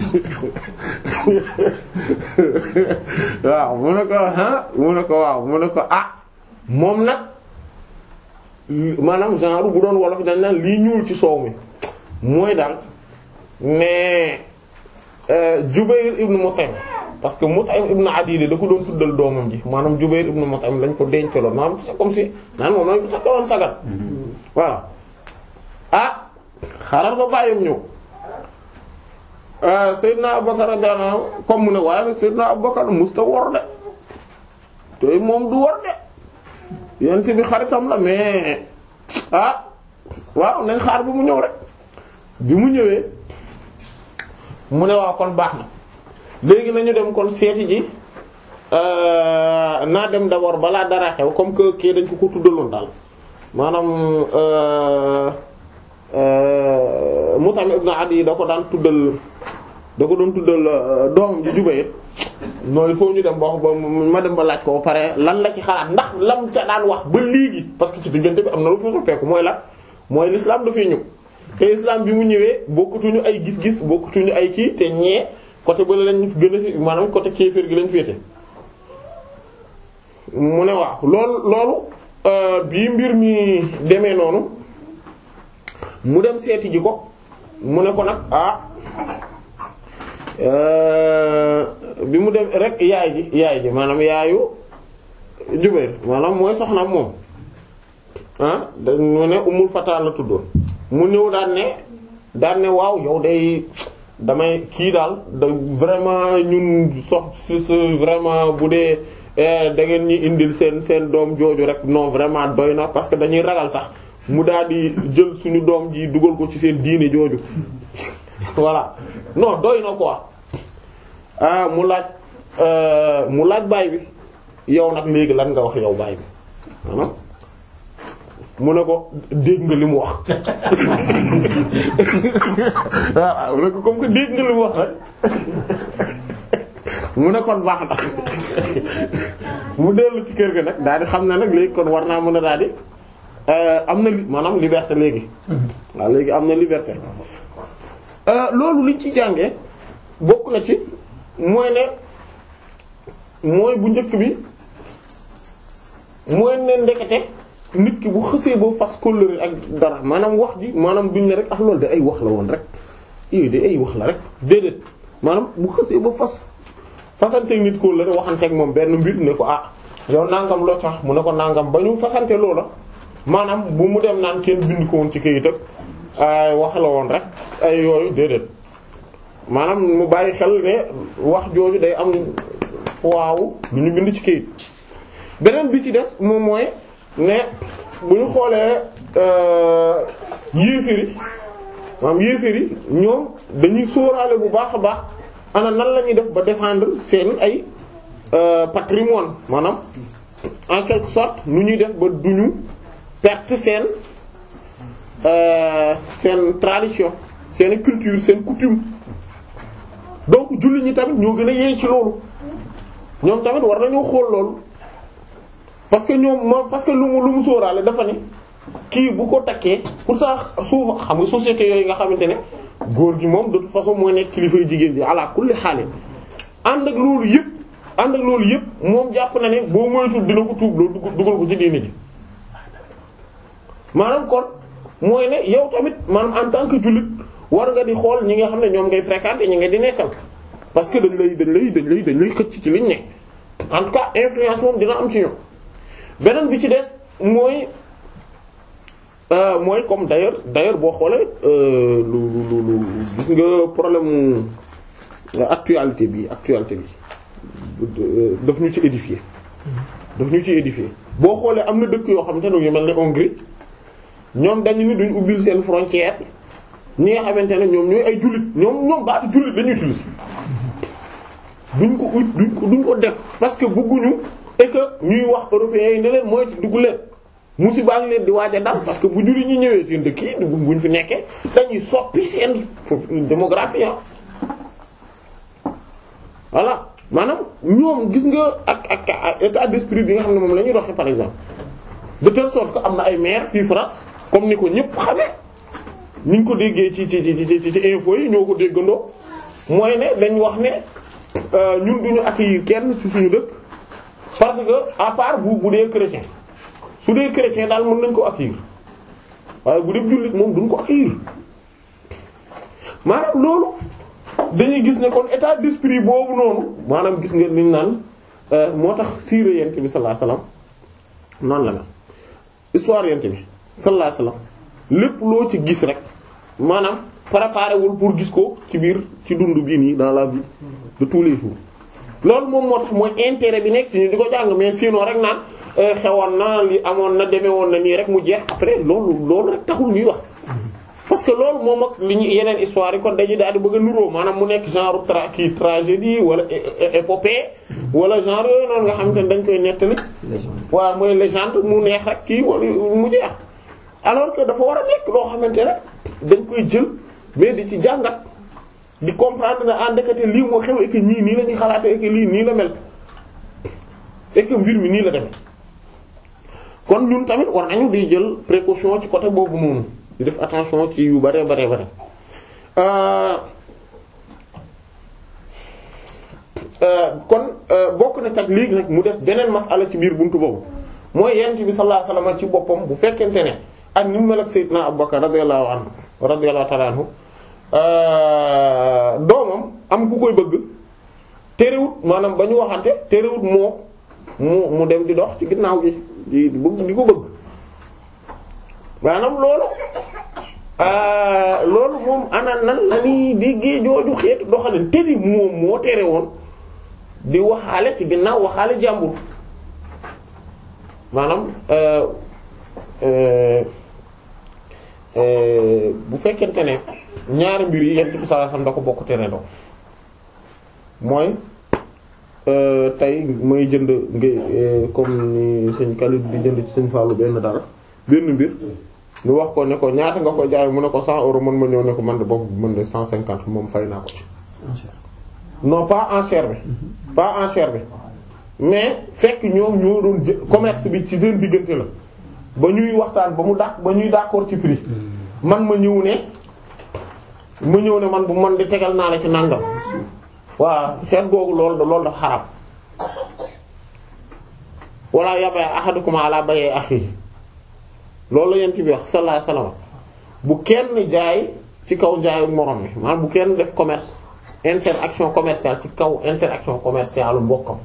waaw mu ne ko ah mu ne ko waaw mu ne ko ah moom nag maanaam genre bu doon wolof dañ naan lii ñuul ci soow mi mooy daal mais Jubayr ibn Mut'im parce que Mut'im ibn Adid da ko doon tuddal doomam ji maanaam Jubayr ibn Mut'im lañ ko dencaloon maanaam c'est comme si naan moom lañ ko takkaloon sagat voilà ah xaaral ba bàyyam ñëw Seydina Abubakar radiyallahu anhu comme mu ne waaye nag Seydina Abubakar musta wor de te moom du wor de yent bi xaritam la mais ah waaw nañ xaar bi mu ñëw rek bi mu ñëwee mu ne waaw kon baax na léegi nañu dem kon seeti ji naa dem d'abord balaa dara xew comme que kii dañ ko ko tuddaloon daal maanaam Mutam ibn Adi da ko daan tuddal da ko doon tuddal doomam ji Jubayr noonu il faut ñu dem ba ma dem ba laaj ko ba pare lan la ci xalaat ndax lam ca daan wax ba léegi parce que ci diggante bi am na lu fi soppeeku mooy la mooy l'islam dafay ñëw te islam bi mu ñëwee bokkutuñu ay gis-gis bokkutuñu ay kii te ñee côté ba lañ gën a fi maanaam côté kéefër gi lañ féete mu ne waaw loolu loolu bii mbir mi demee noonu mu dem seeti ji ko mu ne ko nag ah bi mu dem rek yaay ji yaay ji maanaam yaayu Jubayr maanaam mooy soxnaam moom ah da mu ne Ummul Fata la tuddoon mu ñëw daan ne daan ne waaw yow day damay kii daal da vraiment ñun sox si vraiment bu dee da ngeen ñi indil seen seen doom jooju rek non vraiment doy na parce que dañuy ragal sax mu daal di jël suñu doom ji dugal ko ci seen diine jooju voilà non doy na quoi ah mu laaj mu laaj baay bi yow nag léegi lan nga wax yow baay bi maanaam mu ne ko dégg nga li mu wax waaw mu ne ko comme que dégg nga li mu wax rek mu ne kon baax na mu dellu ci kër ga nag daal di xam ne nag léegi kon war naa mën a daal di am na li maanaam liberté léegi waaw léegi am na liberté loolu liñ ci jàngee bokk na ci mooy ne mooy bu njëkk bi mooy ne ndekete nit ki bu xësee ba fas kóllëre ak dara maanaam wax ji maanaam duñ ne rek ah loolu de ay wax la woon rek yooyu de ay wax la rek déedéet maanaam bu xësee ba fas fasanteeg nit kóllëre waxanteeg moom benn mbir ne ko ah yow nangam loo tax mu ne ko nangam ba ñu fasante loola maanaam bu mu dem naan kenn bind ko woon ci këyit ak ay wax la woon rek ay yooyu déedéet maanaam mu bàyyi xel ne wax jooju day am waaw lu ñu bind ci këyit beneen bi ci des moom mooy ne bu ñu xoolee yéeféri maanaam yéeféri ñoom dañuy sóoraale bu baax a baax ana nan la ñuy def ba défendre seen ay patrimoine maanaam en quelque sorte nu ñuy def ba duñu perte seen seen tradition seen culture seen coutume donc julli ñi tamit ñoo gën a yee ci loolu ñoom tamit war nañoo xool loolu parce que ñoom moom parce que lu mu lu mu sóoraale dafa ne kii bu ko takkee pourtant souvent xam nga société yooyu nga xamante ne góor gi moom de toute façon mooy nekk kilifay jigéen bi ala kulli xaalis ànd ak loolu yëpp ànd ak loolu yëpp moom jàpp na ne boo moytul dina ko tuub loolu dugal ko ci diine ji maanaam kon mooy ne yow tamit maanaam en tant que jullit war nga di xool ñi nga xam ne ñoom ngay fréquenter ñi nga di nekkal parce que dañ lay dañ lay dañ lay dañ lay xëcc ci liñ ne en tout cas influence moom dina am ci ñoom beneen bi ci des mooy mooy comme d'ailleurs d'ailleurs boo xoolee lu lu lu gis nga problème actualité bi actualité bi daf ñu ci édifier daf ñu ci édifier boo xoolee am na dëkk yoo xamante ne yu mel ne Hongrie ñoom dañu ni duñ ubbil seen frontière ñi nga xamante ne ñoom ñooy ay jullit ñoom ñoom baatu jullit lañuy utiliser duñ ko ut duñ ko duñ ko def parce que bëgguñu et que ñuy wax européens yi ne leen mooy dugg leen musiba ngi leen di waaj a dal parce que bu jullit ñi ñëwee seen dëkk yi buñ fi nekkee dañuy soppi seen démographie voilà maanaam ñoom gis nga ak ak état d'esprit bi nga xam ne moom la ñuy doxee par exemple de telle sorte que am na ay maire fii France comme ni ko ñëpp xamee ni ñu ko déggee ci ci ci ci ci info yi ñoo ko déggandoo mooy ne dañ wax ne ñun duñu accueillir kenn ci suñu dëkk parce que à part bu bu dee chrétien su dee chrétien daal mën nañ ko accueillir waaye bu dee jullit moom duñ ko accueillir maanaam loolu dañuy gis ne kon état d'esprit boobu noonu maanaam gis nga liñ naan moo tax siira yent bi sallallahu alayhi wasallam noonu la na histoire yent bi sallallahu alayhi wasallam lépp loo ci gis rek maanaam préparé wul pour gis ko ci biir ci dund bii nii dans la vie de tous les jours loolu moom moo tax mooy intérêt bi nekk ci ñu di ko jàng mais sinon rek naan xewoon na li amoon na demee woon na nii rek mu jeex après loolu loolu rek taxul ñuy wax parce que loolu moom ak li ñu yeneen histoire yi kon dañuy daal di bëgg a nuroo maanaam mu nekk genre tra kii tragédie wala épopée wala genre yooyu noonu nga xamante ne dañ koy nettali waaw mooy légende mu neex rek kii wala mu jeex alors que dafa war a nekk loo xamante ne dañ koy jël mais di ci jàngat di comprendre ne en ndekete lii moo xew et que ñii nii la ñuy xalaatee et que lii nii la mel et que mbir mi nii la demee kon ñun tamit war nañu di jël précaution ci côté boobu noonu di def attention ci yu bare bare bare kon bokk na tak léegi nag mu des beneen masala ci biir buntu boobu mooy yent bi sallallahu alayhi wasallam ci boppam bu fekkente ne ak ni mu mel ak Seydina Abubakar radiyallahu anhu radiyallahu ta'ala anhu doomam am ku koy bëgg terewut maanaam ba ñu waxante terewut moo mu mu dem di dox ci ginnaaw gi di bëgg di ko bëgg maanaam loolu loolu moom ana nan la ñuy déggee jooju xeetu doxalin te ni moom moo tere woon di waxaale ci ginnaaw waxaale jàmbur maanaam bu fekkente ne ñaari mbir yi yent bi sallallahu alayhi wasallam da ko bokk tere doo mooy tey may jënd ngay comme ni sëñ Khalid di jënd ci sëñ Fallou benn dara benn mbir ñu wax ko ne ko ñaata nga ko jaay mu ne ko 100 euros man ma ñëw ne ko man de boobu mën de 150 moom fay naa ko ci. non pas enchère bi. pas enchère bi mais fekk ñoom ñoo doon jë commerce bi ci seen diggante la ba ñuy waxtaan ba mu dàq ba ñuy d'accord ci prix man ma ñëw ne ma ñëw ne man bu man di tegal naa la ci nàngam voilà xeet googu loolu loolu dafa xaram wala yabay ahadukum ala bay'i akhihi loolu la yent bi wax sallallahu alayhi wasallam bu kenn jaay ci kaw jaayu morom mi maanaam bu kenn def commerce interaction commerciale ci kaw interaction commerciale mbokkam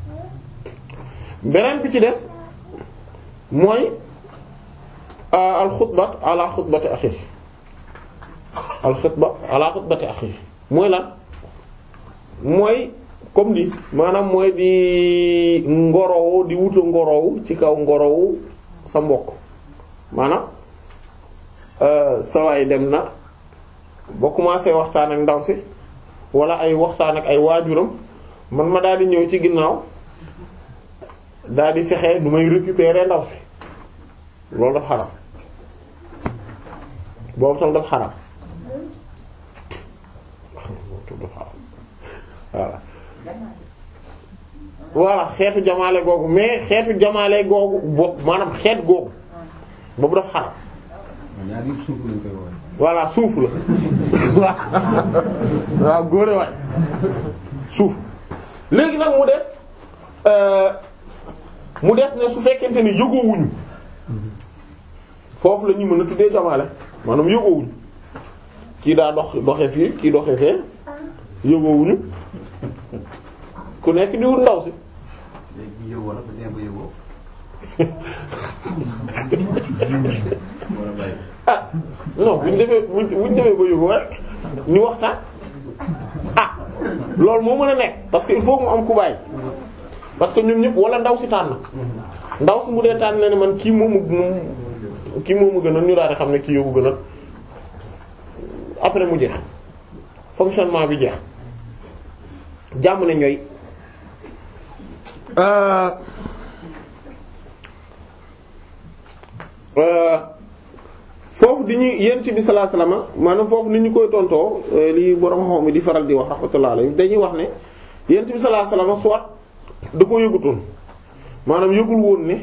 beneen bi ci des mooy al xutba ala xutbati axi al xutba ala xutbati axi mooy lan mooy comme li maanaam mooy di ngorowu di wuta ngorowu ci kaw ngorowu sa mbokk maanaam sawaay dem na ba commencé waxtaan ak ndaw si wala ay waxtaan ak ay waajuram man ma daal di ñëw ci ginnaaw daal di fexe nu may récupérer ndaw si loolu daf xaram boobu tam daf xaram voilà voilà xeetu jamaale googu mais xeetu jamaale googu bopp maanaam xeet googu boobu daf xaram voilà suuf la waaw góore waay suuf léegi nag mu des mu des ne su fekkente ni yëgoowuñu foofu la ñu mën a tuddee jamaale maanaam yëgoowuñu kii daa dox doxe fii kii doxe fee yëgoowuñu ku nekk di wut ndaw si ah non buñ demee buñ buñ demee ba yëgoo rek ñu waxtaan ah loolu moo mën a nekk parce que il faut mu am ku bàyyi parce que ñun ñëpp wala ndaw si tànn ndaw si mu dee tànn ne man kii moomu kii moomu gënal ñu daal di xam ne kii yóbbu gënal après mu jeex fonctionnement bi jeex jàmm ne ñooy foofu di ñu yent bi sallallahu alayhi wasallam maanaam foofu ni ñu koy tontoo li borom xam mi di faral di wax rahmatullahi alayhi dañuy wax ne yent bi sallallahu alayhi wasallam soit da ko yëgutoon maanaam yëgul woon ne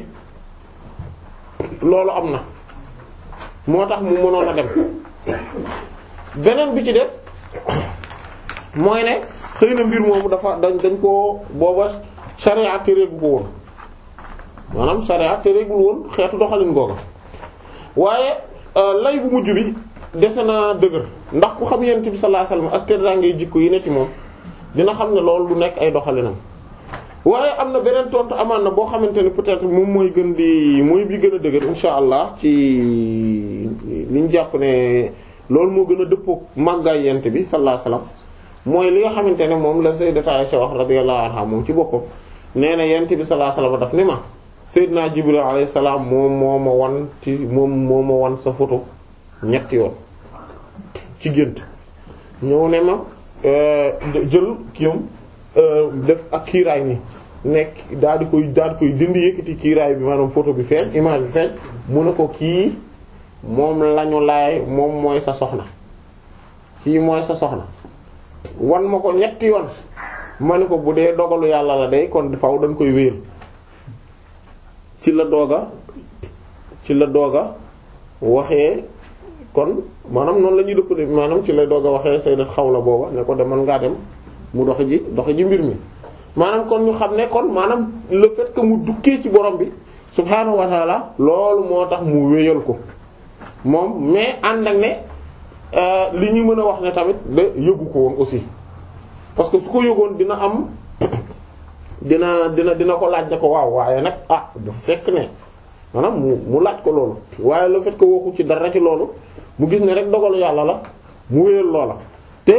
loolu am na moo tax mu mënoon a dem beneen bi ci des mooy ne xëy na mbir moomu dafa dañ dañ koo booba sharia téréegu ko woon maanaam sharia téréegul woon xeetu doxalin googa waaye lay bu mujj bi dese na dëgër ndax ku xam yonent bi sallallahu alayhi wasallam ak teddaangay jikko yi ne ci moom dina xam ne loolu du nekk ay doxalinam waaye am na beneen tontu amaan na boo xamante ne peut-être moom mooy gën di mooy bi gën a dëgër insha allah ci li ñu jàpp ne loolu moo gën a dëppoo màggaay yonent bi sallallahu alayhi wasallam mooy li nga xamante ne moom la sayyidatu Aisha wax radiyallahu anha moom ci boppam nee na yonent bi sallallahu alayhi wasallam daf ni ma Seydina Jibril alayhi salaam moom moo ma wan ci moom moo ma wan sa photo ñetti yoon ci gént ñëw ne ma jël kiyam def ak kiiraay ni nekk daal di koy daal di koy dindi yëkkati kiiraay bi maanaam photo bi feeñ image bi feeñ mu ne ko kii moom lañu laay moom mooy sa soxna kii mooy sa soxna wan ma ko ñetti yoon ma ne ko bu dee dogalu yàlla la day kon faw dañ koy wéer ci la dooga ci la dooga waxee kon maanaam noonu la ñuy dëpp maanaam ci la dooga waxee sayyidat Xawla booba ne ko demal ngaa dem mu dox ji dox ji mbir mi maanaam kon ñu xam ne kon maanaam le fait que mu dukkee ci borom bi subhaanahu wa taala loolu moo tax mu wéyal ko moom mais ànd ak ne li ñu mën a wax ne tamit de yëgu ko woon aussi parce que su ko yëgoon dina am dina dina dina ko laaj ne ko waaw waaye nag ah du fekk ne maanaam mu mu laaj ko loolu waaye le fait que waxu ci dara ci loolu mu gis ne rek dogalu yàlla la mu wéyal loola te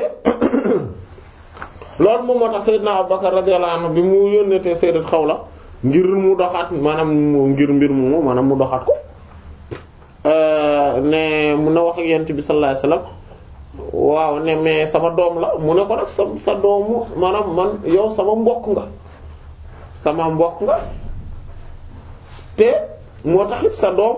loolu moom moo tax Seydina Abubakar radiyallahu anhu bi mu yónnee te Sayyidat Xawla ngir mu doxaat maanaam ngir mbir mu maanaam mu doxaat ko ne mun na wax ak yent bi sallallahu alayhi wasallam waaw ne mais sama doom la mu ne ko nag sa sa doomu maanaam man yow sama mbokk nga sama mbokk nga te moo taxit sa doom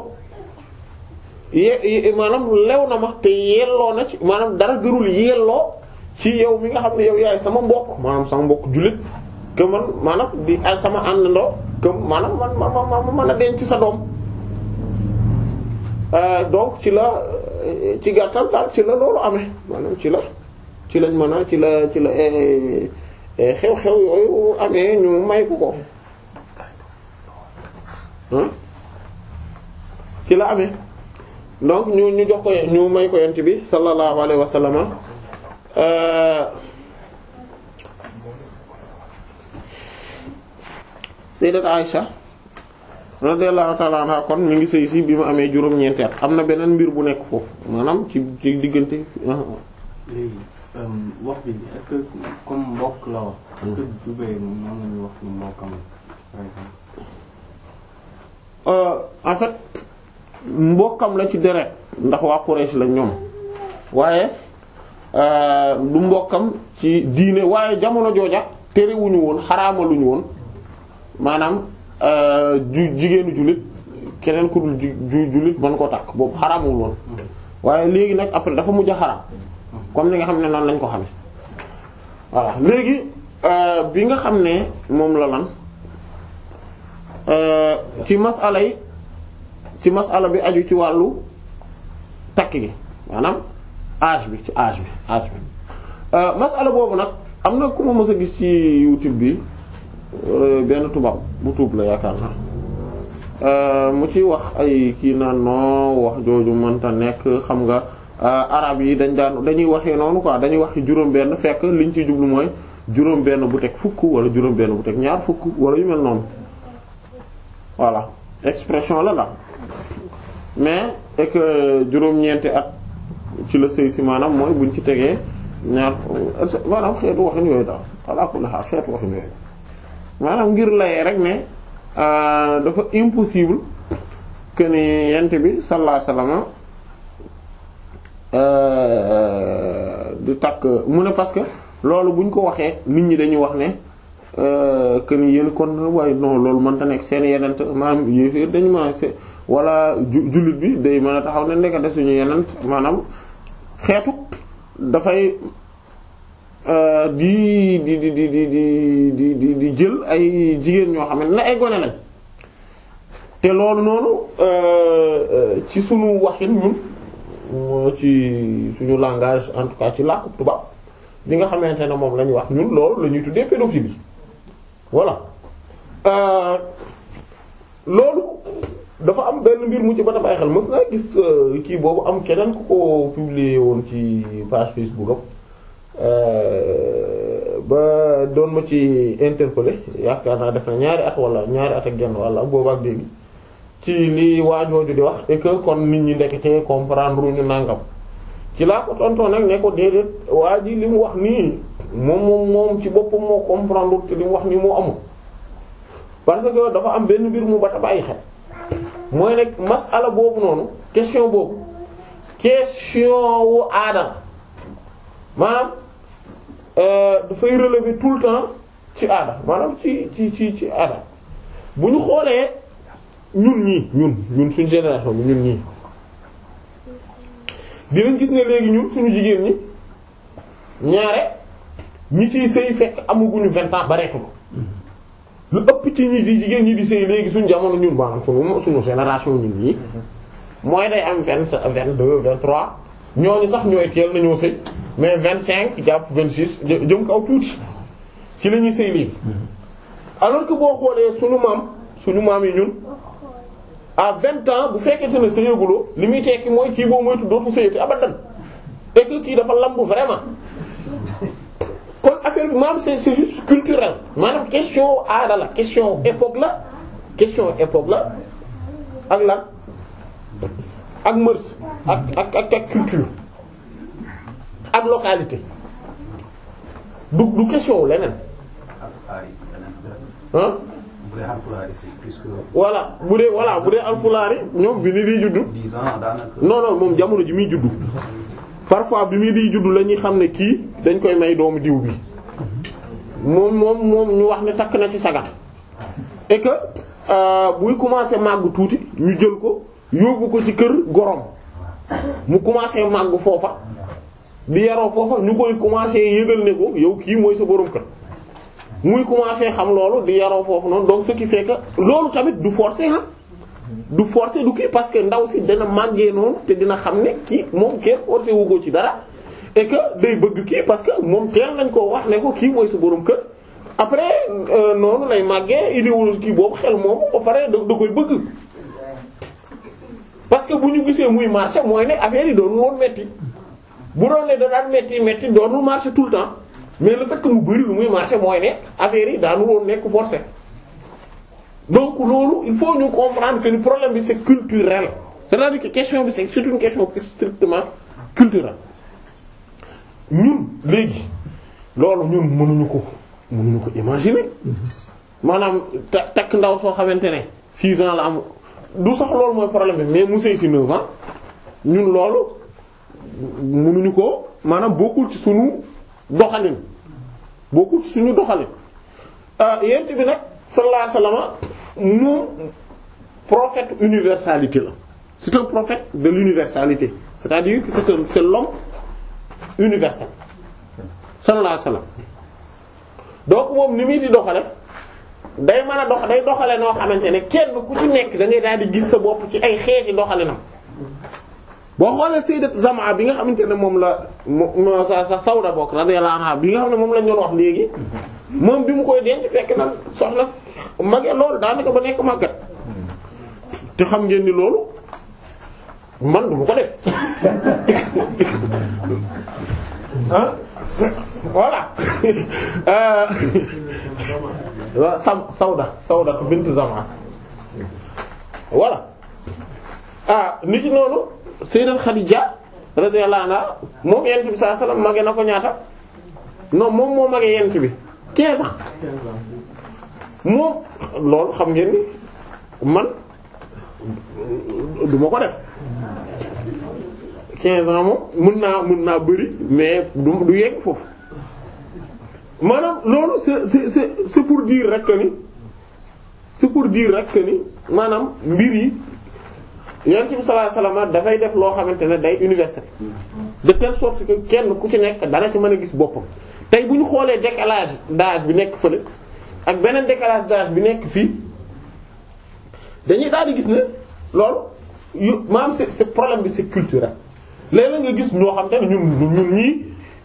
ye maanaam lew na ma te yelloo na ci maanaam dara gërul yelloo ci yow mi nga xam ne yow yaay sama mbokk maanaam sama mbokk jullit que man maanaam di sama àndandoo que maanaam man ma ma ma mën a denc sa doom donc ci la ci gàttal daal ci la loolu amee maanaam ci la ci lañ mën a ci la ci la xew-xew yooyu amee ñu may ko ko ci la amee donc ñu ñu jox ko ñu may ko yent bi sallallahu alayhi wa sallam sayyidat Aisha radiyallahu ta'ala anha kon mi ngi sëy si bi mu amee juróom-ñeenti at am na beneen mbir bu nekk foofu maanaam ci ci diggante léegi wax bi est-ce que comme mbokk la wax est-ce que Zubayr moom moom lañu wax ni mbokkam par exemple en fait mbokkam la ci deret ndax waa Quraysh la ñoom waaye du mbokkam ci diine waaye jamono jooja terewuñu woon xaraamaluñu woon maanaam ju jigéenu jullit keneen ku dul ju jullit mën koo takk boobu xaraamul woon waaye léegi nag après dafa mujj a xaraam comme ni nga xam ne noonu lañ ko xamee voilà léegi bi nga xam ne moom la lan ci masala yi ci masala bi aju ci wàllu takk gi maanaam âge bi ci âge bi âge bi masala boobu nag am na ku ma mës a gis ci YouTube bi benn tubaab bu tuub la yaakaar naa mu ci wax ay kii naan non wax jooju mënta nekk xam nga arab yi dañ daan dañuy waxee noonu quoi dañuy wax juróom benn fekk liñ ci jublu mooy juróom benn bu teg fukk wala juróom benn bu teg ñaar fukk wala yu mel noonu voilà expression la la mais et que juróom-ñeenti at ci la sëy si maanaam mooy buñ ci tegee ñaar maanaam xeetu waxin yooyu daal ala kulli haal xeetu waxin yooyu maanaam ngir layee rek ne dafa impossible que ni yent bi sallallahu alayhi wasallam di takk mu ne parce que loolu buñ ko waxee nit ñi dañuy wax ne que ni yéen kon waaye non loolu mënta nekk seen yenent maanaam yéeféer dañu ma wala jullit bi day mën a taxaw ne ndekete suñu yenent maanaam xeetu dafay di di di di di di di di jël ay jigéen ñoo xam ne ay gone lañ te loolu noonu ci suñu waxin ñun ci suñu langage en tout cas ci làkku tubaab bi nga xamante ne moom la ñuy wax ñun loolu la ñuy tuddee pédophilie voilà loolu dafa am benn mbir mu ci ba bàyyi xel mës naa gis kii boobu am keneen ku ko publier woon ci page Facebook am ba doon ma ci interpeller yaakaar naa def na ñaari at wala ñaari at ak genn wala boobu ak léegi ci li waajooju di wax et que kon nit ñi ndekete comprendre ñu nangam ci laa ko tonton nag ne ko déedéet waa ji li mu wax nii moom moom moom ci boppam moo comprendre te li mu wax nii moo amul parce que dafa am benn mbir mu ba ta bàyyi xel mooy nag masala boobu noonu question boobu question wu aada maanaam dafay relever tout le temps ci aada maanaam ci ci ci ci aada bu ñu xoolee ñun ñii ñun ñun suñu génération bi ñun ñii dinañ gis ne léegi ñun suñu jigéen ñi ñaare ñi ciy sëy fekk amaguñu vingt ans bareetul lu ëpp ci ñi di jigéen ñi di sëy léegi suñu jamono ñun maanaam suñu suñu génération ñun ñii mooy day am vingt vingt deux vingt trois ñooñu sax ñooy teel nañoo sëy mais vingt cinq jàpp vingt six jëm kaw tuuti ci la ñuy sëy léegi alors que boo xoolee suñu maam suñu maam yi ñun à vingt ans bu fekkente ne sëyaguloo li muy tekki mooy kii boo moytu dootu sëyati abadan et que kii dafa lamb vraiment kon affaire bi maanaam c'est c'est juste culturel maanaam question aada la question époque la question époque la ak lan ak mœurs ak ak ak ak culture ak localité du du question leneen ah voilà bu dee voilà bu dee alpulaar yi ñoom bi ni di juddu non non moom jamono ji muy juddu parfois bi muy di juddu la ñuy xam ne kii dañ koy may doomu diw bi moom moom moom ñu wax ne takk na ci sagan et que buy commencer màgg tuuti ñu jël ko yóbbu ko ci kër gorom mu commencer màgg foofa di yaroo foofa ñu koy commencer yëgal ne ko yow kii mooy sa borom kër muy commencer xam loolu di yaroo foofu noonu donc ce qui fait que loolu tamit du forcer ah du forcer du kii parce que ndaw si dana màggee noonu te dina xam ne kii moom kenn forcer wu ko ci dara et que day bëgg kii parce que moom teel nañ koo wax ne ko kii mooy sa borom kër après noonu lay màggee idéologie kii boobu xel moomu ba pare da da koy bëgg parce que bu ñu gisee muy marché mooy ne affaire yi doonul woon metti bu doon ne da daan metti metti doonul marché tout le temps mais le fait que mu bari lu muy marché mooy ne affaire yi daanu woon nekk forcé donc loolu il faut ñu comprendre que le problème bi c'est culturel c'est-à-dire que question bi c'est c'est une question strictement culturelle ñun léegi loolu ñun mënuñu ko mënuñu ko imaginer maanaam ta takk ndaw soo xamante ne 6 ans la am du sax loolu mooy problème bi mais mu sëy ci 9 ans ñun loolu mënuñu ko maanaam bokkul ci suñu doxalin bokkul ci suñu doxalin yent bi nag sallallahu alayhi wasallam moom prophète universalité la c'est un prophète de l'universalité c'est-à-dire que c'est un c'est l'homme universel sallallahu alayhi wasallam donc moom ni muy di doxale day mën a dox day doxale noo xamante ne kenn ku ci nekk da ngay daal di gis sa bopp ci ay xeeti doxalinam boo xoolee sayyidat Zamaa bi nga xamante ne moom la mo sa sa Sawda bokk radiyallahu anha bi nga xam ne moom lañ doon wax léegi moom bi mu koy denc fekk na soxna mage loolu daanaka ba nekk màggat te xam ngeen ni loolu man du ma ko def ah voilà waaw sam Sawda Sawda bint Zamaa voilà ah nit ki noonu sayyidat Khadija radiyallahu anha moom yent bi sallallahu alayhi wasallam mage na ko ñaata non moom moo mage yent bi 15 ans moom loolu xam ngeen ni man du ma ko def 15 ans moom mën naa mën naa bëri mais du du yegg foofu maanaam loolu c'est c'est c'est c'est pour dire rek que ni c'est pour dire rek que ni maanaam mbir yi yonent bi sallallahu alayhi wasallam dafay def loo xamante ne day universel de telle sorte que kenn ku ci nekk dana ci mën a gis boppam tey bu ñu xoolee décalage d'âge bi nekk fële ak beneen décalage d'âge bi nekk fii dañuy daal di gis ne loolu yu maanaam c'est c'est problème bi c'est culturel léeg-léeg nga gis ñoo xam te ne ñun ñun ñii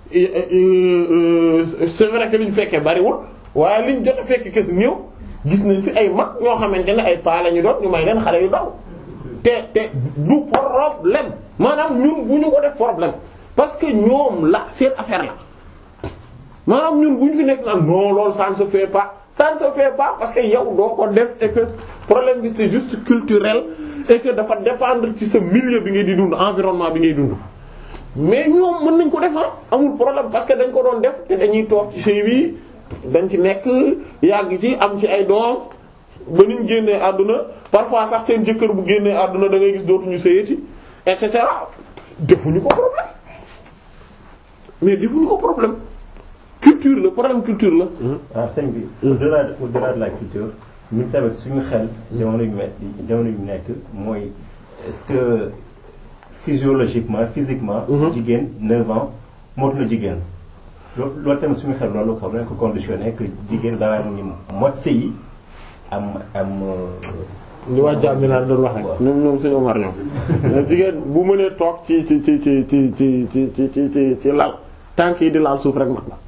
c'est vrai que li ñu fekkee bariwul waaye liñ jot a fekk kes ñëw gis nañ fi ay mag ñoo xamante ne ay paa la ñu doon ñu may leen xale yu daw te te du problème maanaam ñun bu ñu ko def problème parce que ñoom la seen affaire la maanaam ñun bu ñu fi nekk naan non loolu ça ne se fait pas ça ne se fait pas parce que yow doo ko def et que problème bi c'est juste culturel et que dafa dépendre ci sa milieu bi ngay di dund environnement bi ngay dund mais ñoom mën nañ ko def amul problème parce que dañ ko doon def te dañuy toog ci sëy bi dañ ci nekk yàgg ci am ci ay doom ba niñ génnee àdduna parfois sax seen jëkkër bu génnee àdduna da ngay gis dootuñu sëyati et cetera defuñu ko problème mais defuñu ko problème culture la problème culture la. ah sëñ bi. au-delà de au-delà de la culture ñun tamit suñu xel. jamono yu met jamono yu nekk mooy est-ce que physiologiquement physiquement. jigéen 9 ans mot na jigéen. loo loolu tamit suñu xel loolu xam nañ ko conditionné que jigéen daa ni mot sëy am am. li waa Diaby laa doon wax rek. ñoom ñoom suñu Omar ñoom. jigéen bu mënee toog ci ci ci ci ci ci ci ci ci ci ci lal tànk yi di laal suuf rek mat na.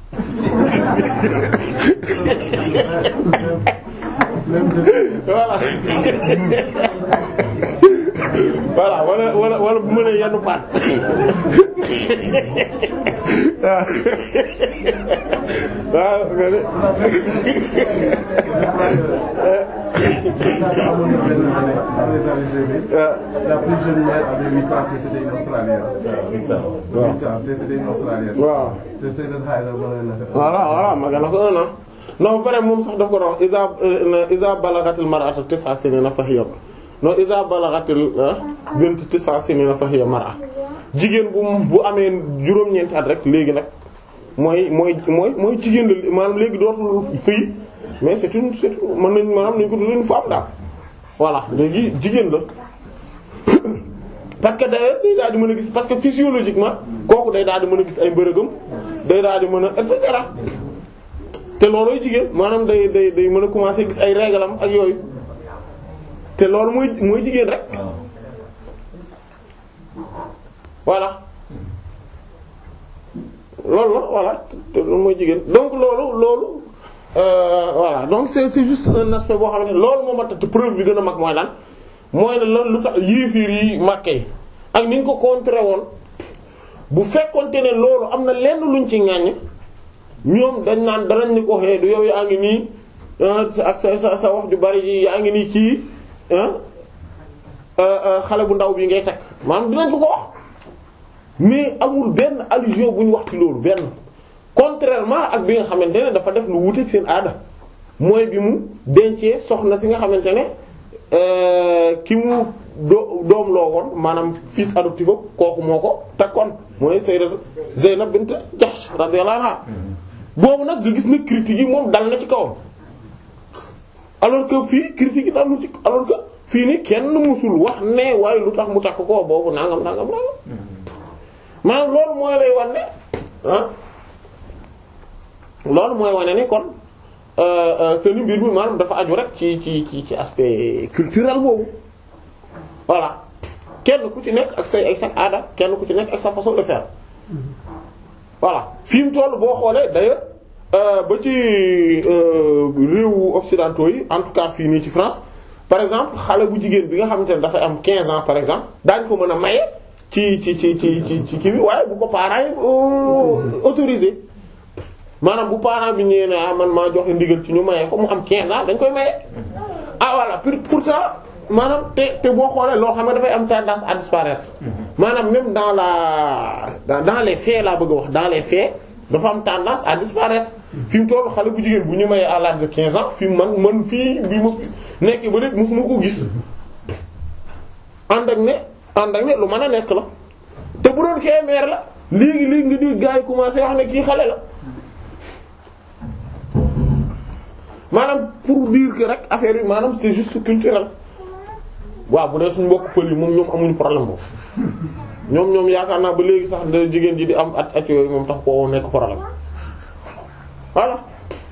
voilà. voilà wala wala wala bu mënee yenn paat waaw amoon na benn année dans les années 2000 la plus jeune mère avait 8 ans te c'était une Australienne. waaw 8 ans te c'était une Australienne. waaw te Seydou Khayra mën na def. voilà voilà ma gën a ko un an non ba pare moom sax daf ko doon iza iza balagatil mar'atu tis'a sinina fa hiya non iza balagatil bint tis'a sinina fa hiya mar'a jigéen bu bu amee juróom-ñeenti at rek léegi nag mooy mooy mooy mooy jigéen la maanaam léegi dootul fii mais c'est une c'est une mën nañ maanaam nañ ko tuddee une femme daal voilà léegi jigéen la parce que d'ailleurs day daal di mën a gis parce que physiologiquement kooku day daal di mën a gis ay mbërëgam day daal di mën a et cetera te loolooy jigéen maanaam day day day mën a commencer gis ay réglam ak yooyu te loolu mooy mooy jigéen rek voilà loolu la voilà te loolu mooy jigéen donc loolu loolu euh, voilà donc c'est c'est juste un aspect boo xam ne loolu moo ma tax te preuve bi gën a mag mooy lan mooy ne loolu lu tax yéefiir yi Makka yi ak ni ñu ko contré woon bu fekkonte ne loolu am na lenn luñ ci ŋàññ ñoom dañ naan danañ ni ko xee du yow yaa ngi nii ak sa sa sa wax ju bari ji yaa ngi nii kii xale bu ndaw bi ngay takk maanaam dinañ ko ko wax mais amul benn allusion bu ñu wax ci loolu benn contrairement ak bi nga xamante ne dafa def lu wuteeg seen aada mooy bi mu dencee soxna si nga xamante ne ki mu do doom loo woon maanaam fils adoptif kooku moo ko takkoon mooy Sayyidat Zaynab bint Jahsh radiyallahu anha boobu nag nga gis na critique yi moom dal na ci kawam alors que fii critique yi dal na ci alors que fii ni kenn musul wax ne waaye lu tax mu takk ko boobu nangam nangam nangam maanaam loolu mooy lay wan ne ah loolu mooy wane ni kon que ni mbir mi maanaam dafa aju rek ci ci ci ci aspect culturel boobu voilà kenn ku ci nekk ak say ay sa aada kenn ku ci nekk ak sa façon de faire voilà fi mu toll boo xoolee d'ailleurs ba ci réewu occidentaux yi en tout cas fii nii ci France par exemple xale bu jigéen bi nga xamante ne dafay am 15 ans par exemple daañ ko mën a maye ci ci ci ci ci ci kii bi waaye bu ko parents yi autorisé maanaam bu parent bi ñëwee ne ah man maa joxe ndigal ci ñu maye ko mu am 15 ans dañ koy maye ah voilà pour pourtant maanaam te te boo xoolee loo xam ne dafay am tendance à disparaître maanaam même dans la dans, dans les faits laa bëgg a wax dans les faits dafa am tendance à disparaître fi mu toll xale bu jigéen bu ñu mayee à l'âge de 15 ans fi man man fii bi ma fi nekk ba léegi mosuma ko gis ànd ak ne ànd ak ne lu mën a nekk la te bu doon kee meer la léegi léegi nga di gars yi commencé wax ne kii xale la maanaam pour dire que rek affaire yi maanaam c'est juste culturel waaw bu dee suñu mbokk pël yi moom ñoom amuñu problème boobu ñoom ñoom yaakaar naa ba léegi sax da jigéen ji di am at at yooyu moom tax koo nekk problème voilà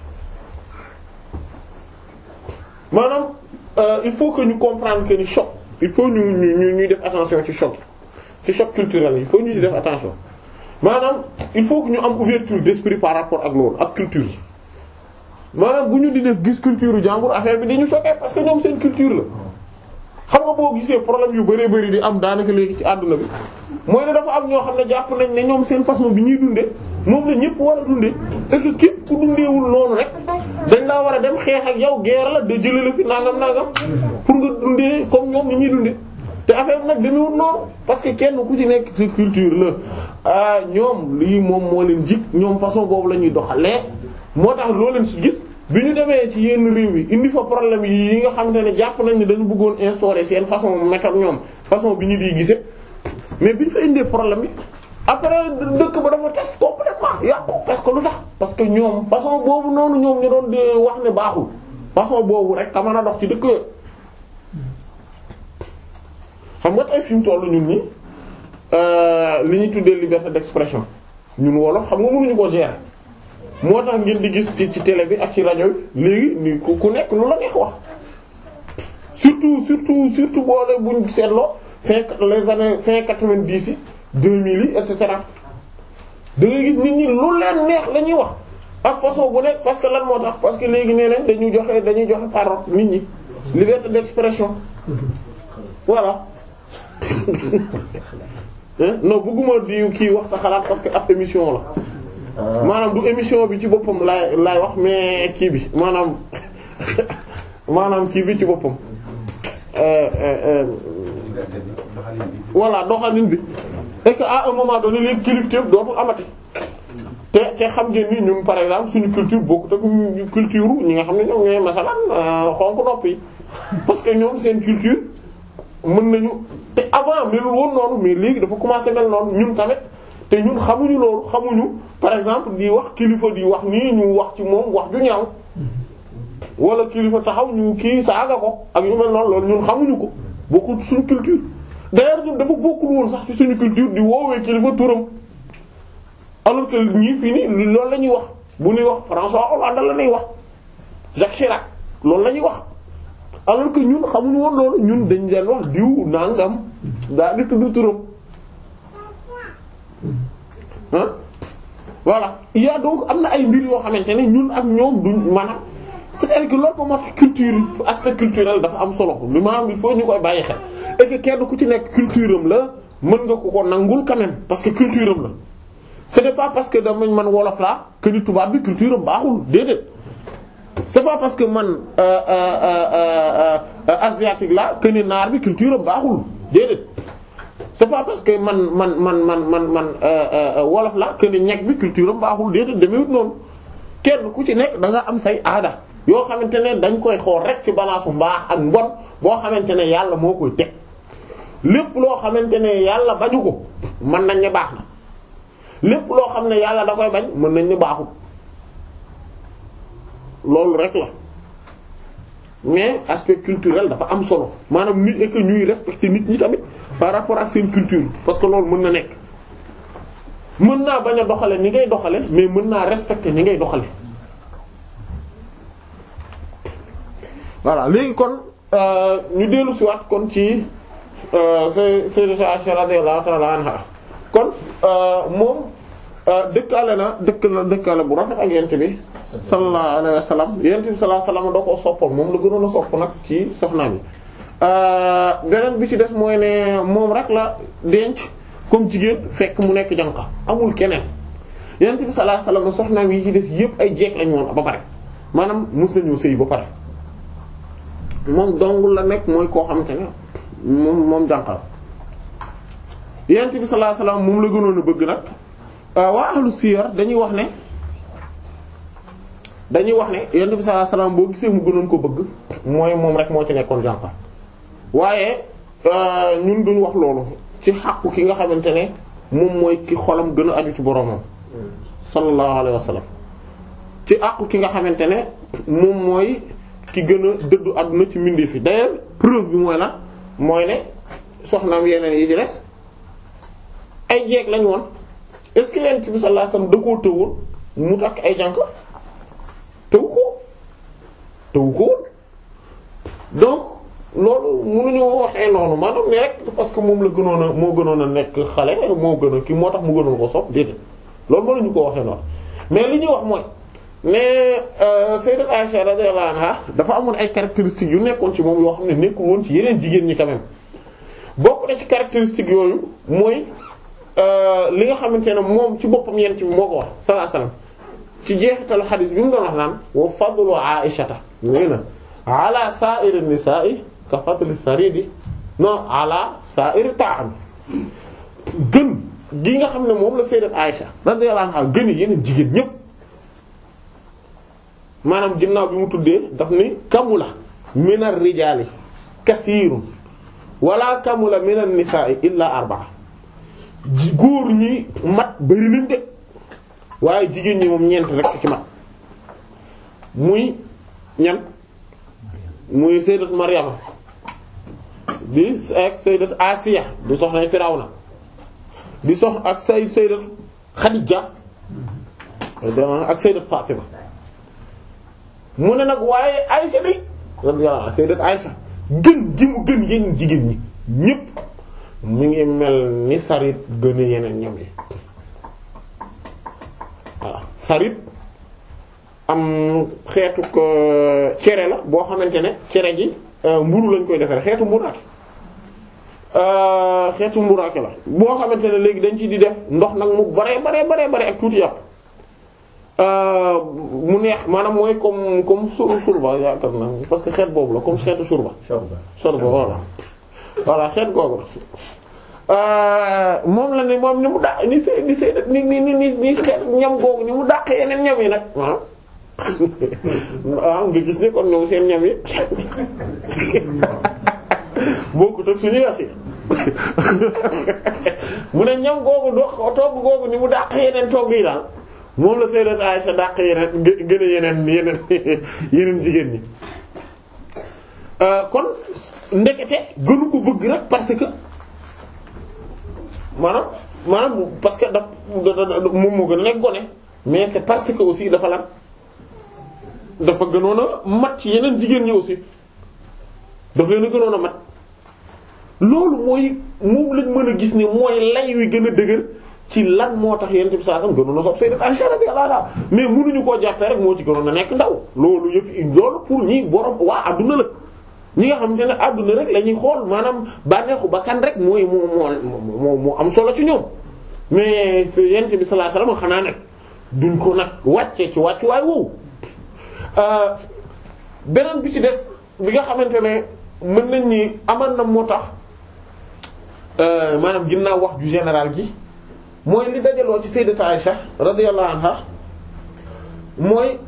maanaam euh, il faut que ñu comprendre que ni choc il faut ñu ñu ñuy def attention ci choc ci choc culturel il faut ñu def attention maanaam il faut que ñu am ouverture d'esprit par rapport ak loolu ak culture yi maanaam bu ñu di def gis culture jàmbur affaire bi di ñu choquer parce que ñoom seen culture la xam nga boo gisee problème yu bëree bëri di am daanaka léegi ci àdduna bi mooy ne dafa am ñoo xam ne jàpp nañ ne ñoom seen façon bi ñuy dundee moom la ñëpp war a dundee et que képp ku dundeewul noonu rek dañ laa war a dem xeex ak yow guerre la de jëlee la fi nangam nangam pour nga dundee comme ñoom ni ñuy dundee te affaire bi nag demewul noonu parce que kenn ku ci nekk ci culture la ah ñoom lii moom moo leen jig ñoom façon boobu la ñuy doxalee moo tax loo leen ci gis. bi ñu demee ci yenn réew yi indi fa problème yi nga xamante ne jàpp nañ ne dañu bëggoon instaurer seen façon méthode ñoom façon bi ñu di gisee mais bi ñu fa indee problème yi après dëkk ba dafa tas complètement yàqu parce que lu tax parce que ñoom façon boobu noonu ñoom ñu doon di wax ne baaxul façon boobu rek ka mën a dox ci dëkk yooyu xam nga tey fi mu tollu ñun ñi li ñuy tuddee liberté d'expression ñun wolof xam nga mënuñu ko gérer. moo tax ngeen di gis ci ci télé bi ak ci rajo bi léegi ni ku ku nekk lu la neex wax surtout surtout surtout boole buñ seetloo fin les années fin quatre-vingt-dix yi deux mille yi et cetera da ngay gis nit ñi lu leen neex la ñuy wax ak façon bu nekk parce que lan moo tax parce que léegi nee nañ dañu joxe dañuy joxe parole nit ñi liberté d'expression voilà non bëgguma di kii wax sa xalaat parce que ab émission la maanaam du émission bi ci boppam laay laay wax mais kii bi maanaam maanaam kii bi ci boppam voilà doxalin bi et que à un moment donné léegi kilifteef dootul amati te te xam ngeen ni ñun par exemple suñu culture bokkut ak culture ñi nga xam ne ñoom ñooy masalan xonk nopp yi parce que ñoom seen culture mën nañu te avant melul woon noonu mais léegi dafa commencer mel noonu ñun tamit te ñun xamuñu loolu xamuñu par exemple di wax kilifa di wax nii ñu wax ci moom wax ju ñaaw wala kilifa taxaw ñu kii saaga ko ak ñu mel noonu loolu ñun xamuñu ko bokkul suñu culture d'ailleurs ñun dafa bokkul woon sax ci suñu culture di woowee kilifa turam alors que ñii fii nii loolu la ñuy wax bu ñuy wax François Hollande la ñuy wax Jacques Chirac loolu la ñuy wax alors que ñun xamuñu woon loolu ñun dañ leen wax diw nangam daa di tudd turam ah voilà il y a donc am na ay mbir yoo xamante ne ñun ak ñoom duñ maanaam c'est-à-dire que loolu moom moo tax culture aspect culturel dafa am solo li maanaam il faut ñu koy bàyyi xel et que kenn ku ci nekk culture am la mën nga ko ko nangul quand même parce que culture am la ce n'est pas parce que damañ man wolof laa que ni tubaab bi culture am baaxul déedéet c'est pas parce que man euh, euh, euh, asiatique la que ni naar bi culture am baaxul déedéet c'est pas parce que man man man man man man wolof la que ni ñeg bi culture am baaxul déedéet demewut noonu kenn ku ci nekk da nga am say aada yoo xamante ne dañ koy xool rek ci balaasu mbaax ak mbon boo xamante ne yàlla moo koy teg lépp loo xamante ne yàlla bañu ko mën nañ ne baax na lépp loo xam ne yàlla da koy bañ mën nañ ne baaxul loolu rek la mais aspect culturel dafa am solo maanaam nit et que ñuy respecter nit ñi tamit par rapport ak seen culture parce que loolu mën na nekk mën naa bañ a doxale ni ngay doxale mais mën naa respecter ni ngay doxale voilà léegi kon ñu dellu si waat kon ci Sayyidatu Aisha radiyallahu ta'ala anha kon moom dëkkaale na dëkk la dëkkaale bu rafet ak yent bi sallallahu alayhi wa sallam yent bi sallallahu alayhi wa sallam da koo soppoon moom la gënoon a sopp nag ci soxnaam yi beneen bi ci des mooy ne moom rek la denc comme jigéen fekk mu nekk janqa amul keneen yent bi sallallahu alayhi wa sallam soxnaam yi ci des yëpp ay jeeg lañu woon ba pare maanaam mus nañoo sëy ba pare moom dong la nekk mooy koo xamante ne moom moom jànqal yent bi sallallahu alayhi wasallam moom la gënoon a bëgg nag waa ahlu siyar dañuy wax ne dañuy wax ne yent bi sallallahu alayhi wasallam boo gisee mu gënoon ko bëgg mooy moom rek moo ci nekkoon jànqal waaye ñun duñ wax loolu ci xàqu ki nga xamante ne moom mooy ki xolam gën a aju ci boromam sallallahu alayhi wasallam ci àqu ki nga xamante ne moom mooy ki gën a dëddu àdduna ci mbindeef yi d'ailleurs preuve bi mooy la mooy ne soxnaam yeneen yi ci des ay jeeg lañ woon est-ce que yent bi sallallahu alayhi wasallam da koo tëwoon mu takk ay jànk tëw ko tëw ko woon donc loolu mënuñoo waxee noonu maanaam ne rek parce que moom la gënoon a moo gënoon a nekk xale moo gën a kii moo tax mu gënoon ko sopp déedéet loolu mënuñu ko waxee noonu mais li ñuy wax mooy mais Sayyidat Aisha radiyallahu anha dafa amoon ay caractéristiques yu nekkoon ci moom yoo xam ne nekkul woon ci yeneen jigéen ñi quand même bokk na ci caractéristiques yooyu mooy li nga xamante ne moom ci boppam yent bi moo ko wax sallallahu alayhi wasallam ci jeexitalu xadis bi mu doon wax naan wa fadlu Aishata nee na ala sa'iri nisa'i ka fadli saridi non ala sa'iri ta'am gën gi nga xam ne moom la Sayyidat Aisha radiyallahu anha gën yeneen jigéen ñépp maanaam ginnaaw bi mu tuddee daf ni kamula minar rijaali kasiirun wala kamula minan nisaa'i illa arba'a góor ñi mat bari nañ de waaye jigéen ñi moom ñeent rek ci mat muy ñan muy sayyidat Maryama di ak sayyidat Asiya di soxna Firawna di sox ak say sayyidat Khadija ak sayyidat Fatima mu ne nag waaye Aïcha day radiyallahu anha sayyidat Aïcha gën gi mu gën yeneen jigéen ñi ñépp mu ngi mel ni sarit gën a yeneen ñam yi voilà sarit am xeetu ko cere la boo xamante ne cere ji mburu lañ koy defere xeetu mburaake xeetu mburaake la boo xamante ne léegi dañ ci di def ndox nag mu bare bare bare bare ak tuuti yàpp mu neex maanaam mooy comme comme sur surba yaakaar naa parce que xeet boobu la comme xeetu surba. surba voilà voilà xeet googu la moom la ne moom ni mu dàq ni see ni see ni ni ni ni xeet ñam googu ni mu dàq yeneen ñam yi nag waaw waaw nga gis ne kon ñoom seen ñam yi bokkut ak suñu yas yi mu ne ñam googu do togg googu ni mu dàq yeneen togg yi daal. moom la Sayyidat Aisha dàq yeneen gën a yeneen yeneen yeneen jigéen ñi kon ndekete gënu ko bëgg rek parce que maanaam maanaam parce que da moom moo gën a nekk gone mais c'est parce que aussi dafa lan dafa gënoon a mat ci yeneen jigéen ñi aussi dafa leen a gënoon a mat loolu mooy moom lañ mën a gis ne mooy lay wi gën a dëgër ci lan moo tax yonent bi sallallahu alayhi wasallam gënoon a sopp Sayyidat Aisha radiyallahu anha mais mënuñu koo jàppee rek moo ci gënoon a nekk ndaw loolu yëf loolu pour ñi borom waa adduna la ñi nga xamante ne adduna rek la ñuy xool maanaam bànneexu bakkan rek mooy moo moo moo am solo ci ñoom mais yonent bi sallallahu alayhi wasallam xanaa nag duñ ko nag wàccee ci wàccuwaay woowu beneen bi ci def bi nga xamante ne mën nañ ni amal na moo tax maanaam ginnaaw wax ju général gi mooy li dajaloo ci sayyidat Aisha radiyallahu anha mooy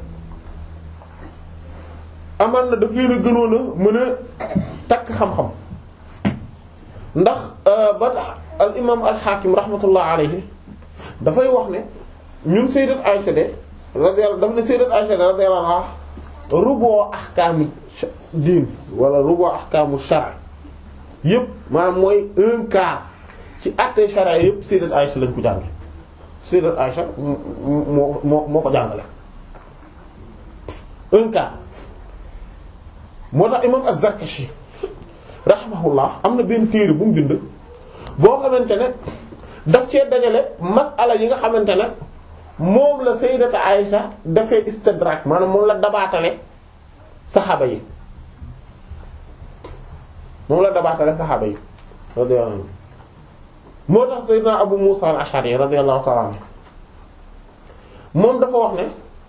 amal na daf leen a gënoon a mën a takk xam-xam ndax ba tax al imam al hakim rahmatullah alayhi dafay wax ne ñun sayyidat Aisha de radiyallahu daf ne sayyidat Aisha de radiyallahu anha rubo ahkaamu diin wala rubo ahkaamu shar yëpp maanaam mooy un quart ci àtte sharia yëpp sayyidat Aisha lañ ko jànge sayyidat Aisha moo moo moo ko jàngale un quart moo tax imam Az-Zarkashi rahimahullah am na benn téere bu mu bind boo xamante ne daf cee dajale masala yi nga xamante ne moom la sayyidat Aisha dafay istidrak maanaam moom la dabaatale saxaaba yi moom la dabaatale saxaaba yi radiyallahu anhu moo tax sayyidna Abu Musa al-Ash'ari radiyallahu ta'ala anhu moom dafa wax ne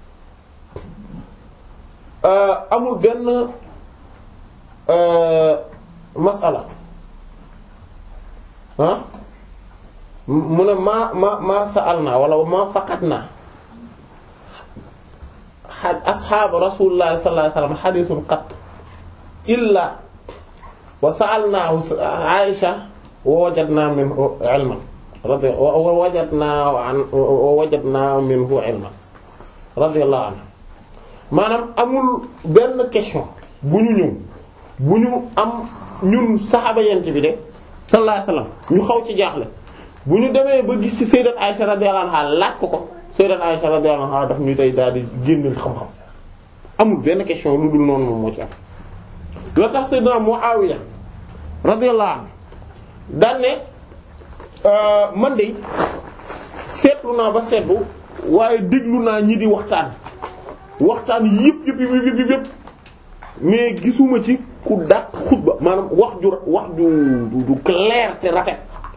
amul benn masala ah mu ne ma ma ma sa'alna wala ma faqatna asxaab rasulullah sallallahu alayhi wasallam hadithun qat illa wa sa'alnahu Aisha wa wajadna minhu ilman wa wajadna wa wajadna minhu ilman radiyallahu anhu maanaam amul benn question bu ñu ñëw bu ñu am ñun saxaaba yent bi de sallallahu alayhi wasallam ñu xaw ci jaaxle bu ñu demee ba gis ci sayyidat Aisha radiyallahu anha laaj ko ko sayyidat Aisha radiyallahu anha daf ñu tey daal di génneel xam-xam amul benn question lu dul noonu moom moo ci am loo tax sayyidna Muawiya radiyallahu anhu daan ne man de seetlu naa ba seetlu waaye déglu naa ñi di waxtaan waxtaan yëpp yëpp yëpp yëpp yëpp mais gisuma ci ku dàq xutba maanaam wax ju wax ju du clair te rafet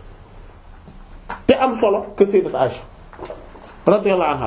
te am solo que sayyidat Aisha radiyallahu anha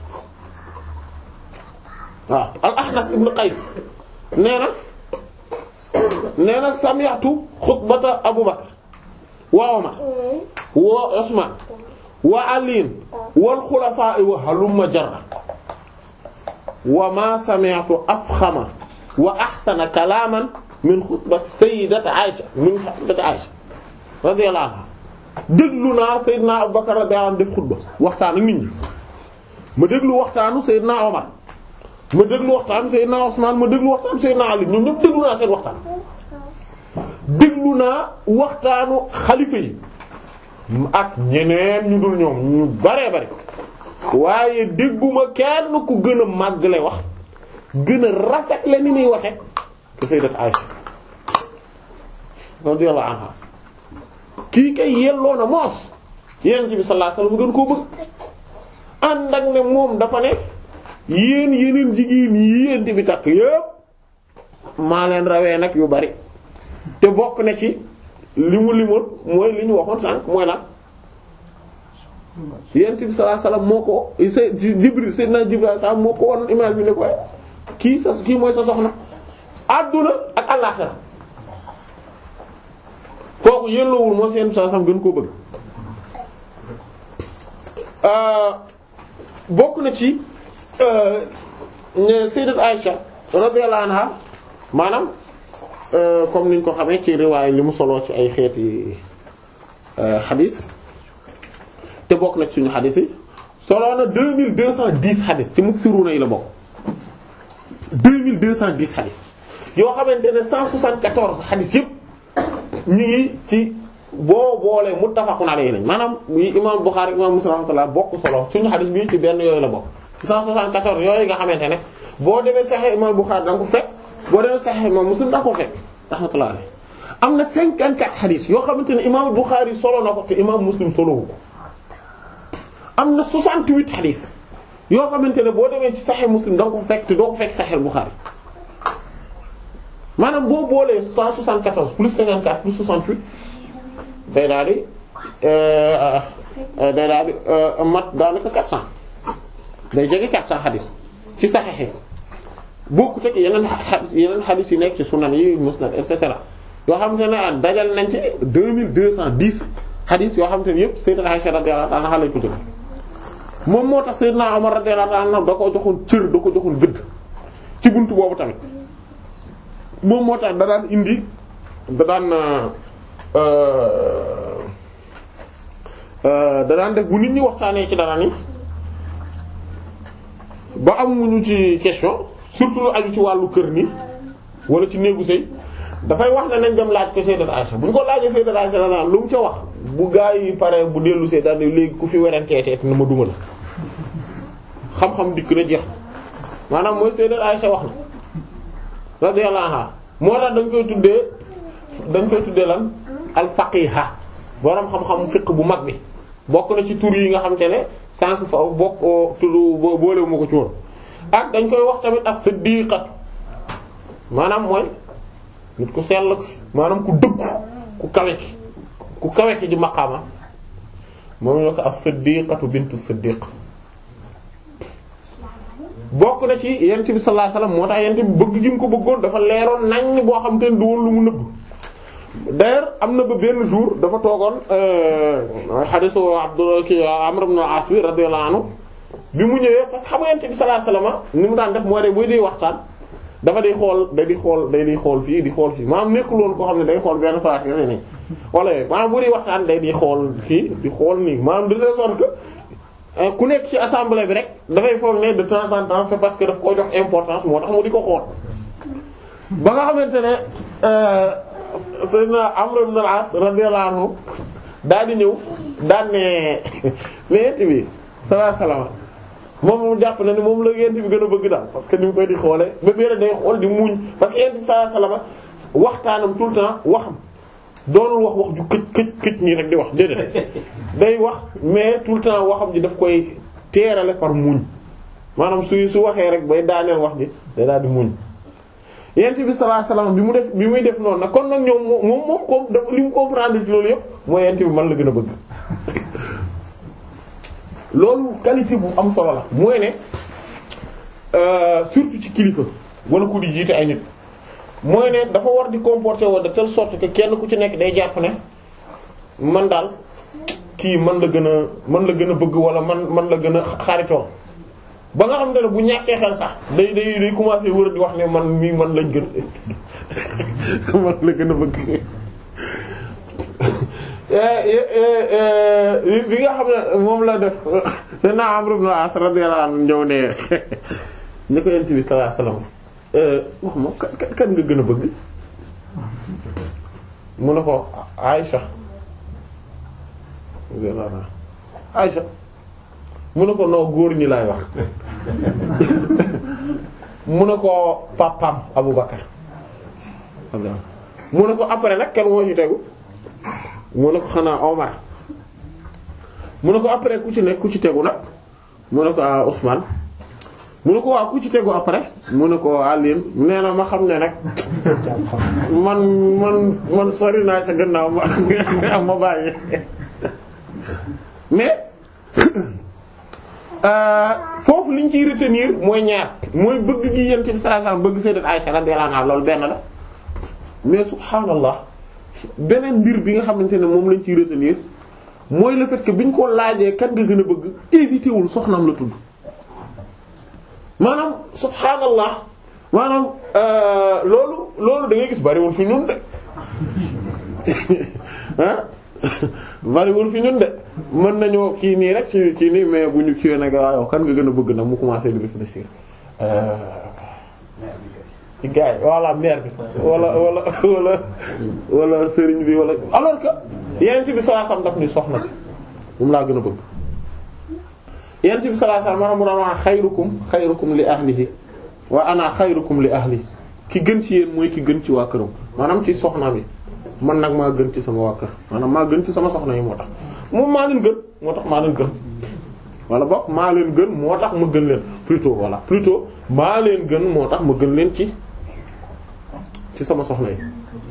waaw al-Ahnas ibn Qays nee na nee na sami'tu xutbata Abu Bakr wa Umar wa Usman wa Ali wal xulafaa'i wa halumma jarra wa ma sami'tu afxama wa axsana kalaaman min xutbati sayyidati Aisha min xutbati Aisha radiyallahu anha déglu naa Seydina Abubakar radiyallahu anhu def xutba waxtaan ak nit ñi ma déglu waxtaanu Seydina Omar ma déglu waxtaanu Seydina Usman ma déglu waxtaanu Seydina Ali ñoom ñëpp déglu naa seen waxtaan déglu naa waxtaanu xalifa yi ak ñeneen ñu dul ñoom ñu baree bari waaye dégguma kenn ku gën a màggale wax gën a rafet la ni muy waxe ke sayyidat Aisha radiyallahu anha kii kay yelloo na moos yonent bi sallallahu alayhi wasallam gën koo bëgg ànd ak ne moom dafa ne yéen yeneen jigéen yi yéen bi takk yépp maa leen rawee nag yu bari te bokk na ci li mu limoon mooy li ñu waxoon sànq mooy lan yonent bi sallallahu alayhi wasallam moo ko sa Jibril sayyidina Jibril sax moo ko won image bi ne ko kii sa kii mooy sa soxna àdduna ak àllaxira kooku yelloowul moo seen saa sam gën koo bëgg bokk na ci sayyidat Aisha radiyallahu anha maanaam comme niñ ko xamee ci riwaay li mu soloo ci ay xeeti xadis te bokk na ci suñu xadis yi soloo na deux mille deux cent dix xadis ci muksiruna yi la bokk deux mille deux cent dix xadis yoo xamante ne cent soixante-quatorze xadis yépp ñu ngi ci boo boolee muttafaqun alayhi lañ maanaam yi imam Bukhari imam Muslim rahmatullah bokk solo suñu xadis bi ci benn yooyu la bokk 174 yooyu nga xamante ne boo demee Sahih imam Bukhari da nga ko fekk boo demee Sahih imam Muslim da nga ko fekk rahmatullah alayhi am na 54 xadis yoo xamante ne imam Bukhari solo na ko te imam Muslim solowu ko am na 68 xadis yoo xamante ne boo demee ci Sahih Muslim da nga ko fekk te doo ko fekk Sahih Bukhari maanaam boo boolee 174 plus 54 plus 68 day daal di day daal di mat daanaka 400 day jege 400 xadis ci Sahih yi bokkut ak yeneen xadis yeneen xadis yi nekk ci sunan yi musnad et cetera yoo xamante ne dajal nañ ci 2210 xadis yoo xamante ne yëpp Sayyidat Aisha radiyallahu anha lañ ko jël moom moo tax Sayyidna Umar radiyallahu anhu da ko joxoon cër da ko joxoon gëdd ci buntu boobu tamit moom moo tax da daan indi da daan da daan def bu nit ñi waxtaanee ci dara ni ba amuñu ci question surtout lu aju ci wàllu kër ni wala ci néegu sëy dafay wax ne nañ dem laaj ko Sayyidat Aisha bu ñu ko laajee Sayyidat Aisha la lu mu ca wax bu gaa yi pare bu dellu see daal léegi ku fi weranteetee na ma duma la xam-xam dikk na jeex maanaam mooy Sayyidat Aisha wax na radiyallahu anha moo tax dañ koy tuddee dañ koy tuddee lan al faqiha borom xam-xam fiqh bu mag bi bokk na ci tur yi nga xamante ne sànq fa bokk tudd boolewu ma ko ci woon ak dañ koy wax tamit as-siddiqatu maanaam mooy nit ku sell maanaam ku dëggu ku kawe ki ku kawe ki di maqaama moom ñoo ko as-siddiqatu bintu siddiq bokk na ci yent bi sallallahu alayhi wasallam moo tax yent bi bëgg gi mu ko bëggoon dafa leeroon nañ boo xam te ne du woon lu mu nëbb d'ailleurs am na ba benn jour dafa toogoon hadisu Abdullah ki Amr ibn al-As bi radiyallahu anhu bi mu ñëwee parce que xam nga yent bi sallallahu alayhi wasallam ni mu daan def mooy de buy dee waxtaan dafa day xool day di xool day di xool fii di xool fii maanaam nekkul woon koo xam ne day xool benn place kese nii wala yooyu maanaam bu dee waxtaan day di xool fii di xool nii maanaam de telle sorte que ku nekk ci assemblée bi rek dafay foog ne de temps en temps c'est parce que daf koo jox importance moo tax mu di ko xool ba nga xamante ne sayyidina Amr ibn al-As radiyallahu anhu daal di ñëw daan ne ne yent bi sallallahu alayhi wasallam moom mu jàpp na ni moom la yent bi gën a bëgg daal parce que ni mu koy di xoole ba biir day xool di muuñ parce que yent bi sallallahu alayhi wasallam waxtaanam tout le temps waxam doonul wax wax ju këj këj këj nii rek di wax déedéet day wax mais tout le temps waxam ji daf koy teerale par muñ maanaam su su waxee rek bay daaneel wax ji day daal di muñ yent bi sallallahu alayhi wasallam bi mu def bi muy def noonu nag kon nag ñoom moom moom ko daf li mu comprendre ci loolu yëpp mooy yent bi man la gën a bëgg loolu qualité bu am solo la mooy ne surtout ci kilifa wala ku di jiite ay nit mooy ne dafa war di comporter woo de telle sorte que kenn ku ci nekk day jàpp ne man daal kii man la gën a man la gën a bëgg wala man man la gën a xaritoo ba nga xam ne bu ñàkkee xel sax day day day commencer wër di wax ne man mii man lañ gën man la gën a bëgg bi nga xam ne moom la def seen naa Amr ibn al-As radiyallahu anhu ñëw ne ni ko yent bi sallallahu alayhi wasallam wax ma kan kan nga gën a bëgg mu ne ko Aïcha Aïcha mu ne ko noo góor ñi laay wax mu ne ko papam Abu Bakar mu ne ko après nag kenn moo ci tegu mu ne ko xanaa Omar mu ne ko après ku ci nekk ku ci tegu nag mu ne ko ah Ousmane mu ne ko waa ku ci tegu après mu ne ko Alioune nee na ma xam ne nag man man man sori naa ca gannaaw ma ma bàyyi mais foofu liñ ciy retenir mooy ñaar mooy bëgg gi yent bi sallallahu alayhi wasallam bëgg sayyidat Aisha radiyallahu anha loolu benn la mais subhaanallah beneen mbir bi nga xamante ne moom lañ ciy retenir mooy le fait que biñ ko laajee kan nga gën a bëgg hésité wul soxnaam la tudd maanaam subhaanallah maanaam loolu loolu da ngay gis bariwul fi ñun de ah bariwul fi ñun de mën nañoo kii nii rek ci kii nii mais bu ñu kiiwee nag waaw kan nga gën a bëgg nag mu commencé di réfléchir ci gars yi voilà mère bi wala wala wala wala sëriñ bi wala alors que yent bi sallallahu alayhi wasallam daf ni soxna si moom laa gën a bëgg yent bi sallallahu alayhi wasallam mu doon wax xayrukum xayrukum li ahlihi wa ana xayrukum li ahli ki gën ci yéen mooy ki gën ci waa këram maanaam ci soxnaam yi man nag maa gën ci sama waa kër maanaam maa gën ci sama soxna yi moo tax moom maa leen gën moo tax maa leen gën wala boog maa leen gën moo tax ma gën leen plutôt voilà plutôt maa leen gën moo tax ma gën leen ci ci sama soxna yi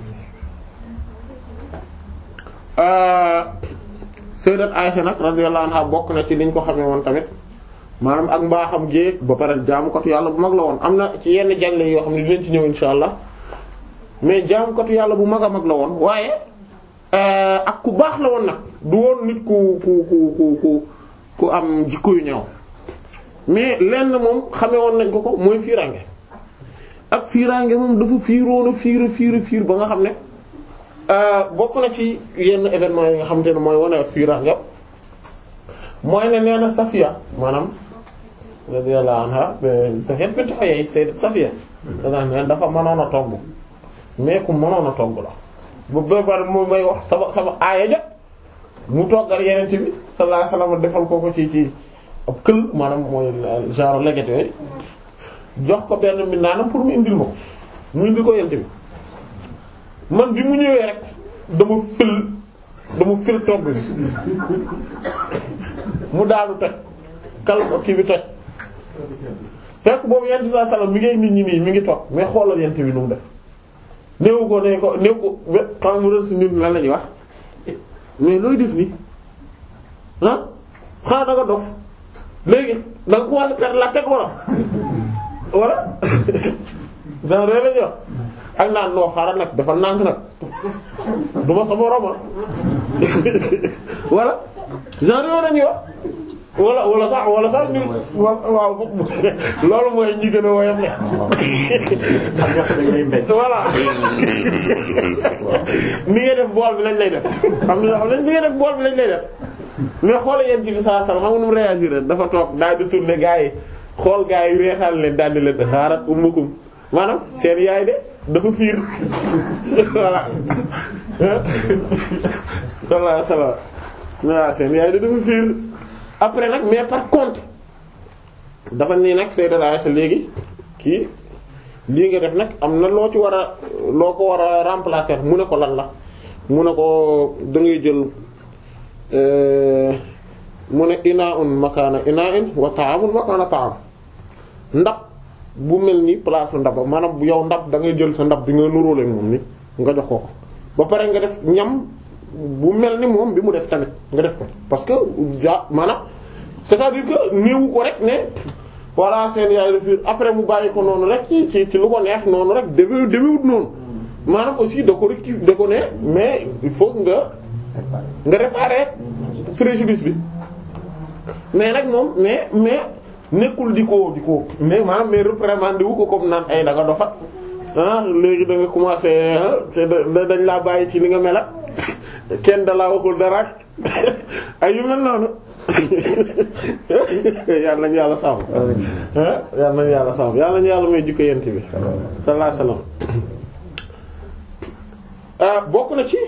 sayyidat Aisha nag radiyallahu anha bokk na ci liñ ko xamee woon tamit maanaam ak mbaaxam géeg ba pare jaamukatu yàlla bu mag la woon am na ci yenn jagle yoo xam ne dinañ ci ñëw insha allah mais jaamukatu yàlla bu mag a mag la woon waaye ak ku baax la woon nag du woon nit ku ku ku ku ku ku am jikko yu ñaaw mais lenn moom xamee woon nañ ko ko mooy fiiraange ak fiiraange moom dafa fiiroon a fiir a fiir a fiir ba nga xam ne bokk na ci yenn événement yi nga xamante ne mooy wane ak fiiraange mooy ne nee na Safiya maanaam radiyallahu anha Safiya bint Huyay sayyidat Safiya danaa ne dafa mënoon a togg mais ku mënoon a togg la bu béykat mu may wax sama sama aaya jot mu toggal yeneen bi sallallahu alayhi wasallam defal ko ko ci ci ab kël maanaam mooy genre leget yooyu jox ko benn mi naanam pour mu indil ma ko mu indil ko yeneen bi man bi mu ñëwee rek dama fil dama fil togg bi mu daanu toj kal kii bi toj fekk boobu yent saa salaam mi ngi nit ñi nii mi ngi toog mais xoolal yent bi nu mu def néewu ko ne ko néew ko xam mu rës ñun lan la ñuy wax mais looy def nii ah xanaa da nga dof léegi da nga commencé perdre la tête wala wala genre yooyu la ñuy wax ak naan noo xaaral nag dafa nànk nag du ma sama roma wala genre yooyu la ñuy wax wala wala sax wala sax ñu waaw loolu mooy ñi gën a woyof le voilà ni ngay def bool bi lañ lay def xam nga xam ne ni ngay def bool bi lañ lay def mais xoolal yéen ci bi saa sal xam nga nu mu réagir dafa toog daal di tourner gaa yi xool gaa yi reexal leen daal di leen xaarat ummukum maanaam seen yaay de dafa fiir voilà sallallahu alayhi wasallam waaw seen yaay de dafa fiir après nag mais par contre dafa nii nag Sayyidat Aisha léegi kii lii nga def nag am na loo ci war a loo ko war a remplacer mu ne ko lan la mu ne ko da ngay jël mu ne inaa'un makaana inaa'in wa ta'amun makaana ta'am ndab bu mel ni place ndab maanaam bu yow ndab da ngay jël sa ndab bi nga nuróole moom ni nga jox ko ko ba pare nga def ñam bu mel ni moom bi mu def tamit nga def ko parce que ja maanaam c'est-à-dire que néewu ko rek ne voilà seen yaay la fiir après mu bàyyi ko noonu rek ci ci ci lu ko neex noonu rek demee demewut noonu maanaam aussi da ko rectif da ko ne mais il faut nga nga réparer préjudice bi mais nag moom mais mais nekkul di ko di ko mais maanaam mais reprimandé wu ko comme naan ay da nga dofat ah léegi da nga commencé te dañ laa bàyyi ci li nga mel kenn da laa waxul dara ay yu mel noonu yàlla nañu yàlla sàmm. yàlla nañu yàlla sàmm yàlla nañu yàlla may jikko yent bi. sallallahu alayhi wasallam bokk na ci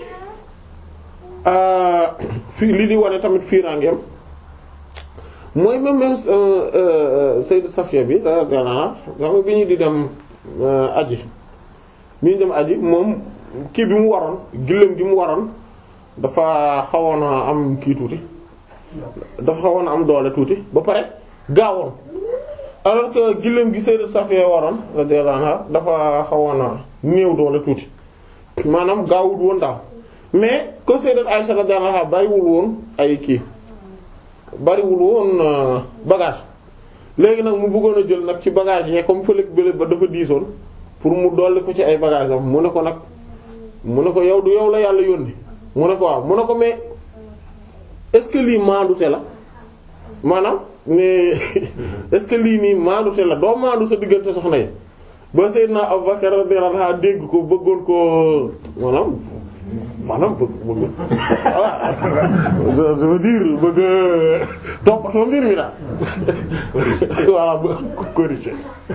fii li di wane tamit fiiraangeem mooy même même Sayyid Safiya bi radiyallahu anha nga xam bi ñu di dem aji bi ñu dem aji moom kii bi mu waroon gillem gi mu waroon dafa xawoon a am kii tuuti dafa xawoon a am doole tuuti ba pare gaawoon alors que gillem gi Sayyid Safiya waroon radiyallahu anha dafa xawoon a néew doole tuuti maanaam gaawul woon daal mais que Sayyidat Aisha radiyallahu anha bariwul woon ay kii bariwul woon bagage léegi nag mu bëggoon a jël nag ci bagage yi comme fëlëg bële ba dafa diisoon pour mu dolli ko ci ay bagage am mu ne ko nag mu ne ko yow du yow la yàlla yónni mu ne ko waaw mu ne ko mais est-ce que lii maandute la maanaam mais est-ce que lii nii maandute la doo maandu sa diggante soxna yi ba Seydina Abubakar radiyallahu anhu dégg ko bëggoon ko maanaam maanaam bëgg bëgg voilà je veux dire bëgg toppatoo mbir mi daal voilà bëgg corriger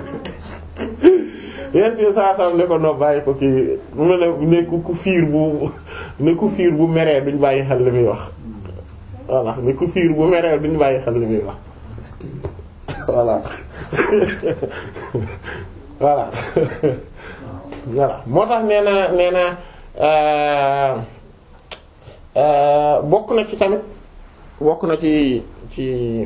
yéen bi saa saa ne ko no bàyyi ko kii mu ne ne ku fiir bu ne ku fiir bu meree duñ bàyyi xel li muy wax voilà ne ku fiir bu meree duñ bàyyi xel li muy wax voilà voilà voilà moo tax nee na nee na euh, euh, bokk na ci tamit bokk na ci ci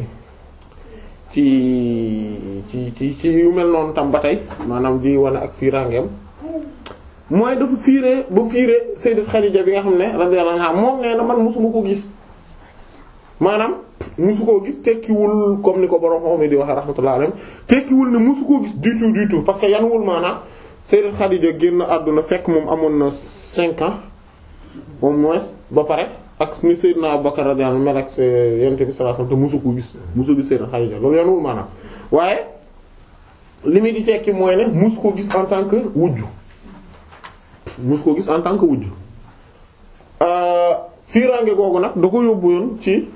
ci ci ci ci yu mel noonu tam ba tey maanaam di wane ak fiiraangeem mooy dafa fiire ba fiire Sayyidat Khadija bi nga xam ne radiyallahu anha moom nee na man mosuma ko gis maanaam musu koo gis tekkiwul comme ni ko borom xam mi di waxee rahmatullah alayhi tekkiwul ne musu koo gis du tout du tout parce que yanuwul maanaam Sayyidat Khadija génn àdduna fekk moom amoon na cinq ans au moins ba pare ak ni Sayyidna Abubakar radiyallahu anhu mel ak Yonent bi sallallahu alayhi wasallam te musu ko gis musu gis Sayyidat Khadija loolu yanuwul maanaam waaye li muy di tekki mooy ne musu ko gis en tant que wujju musu ko gis en tant que wujju fiiraange googu nag da ko yóbbu yoon ci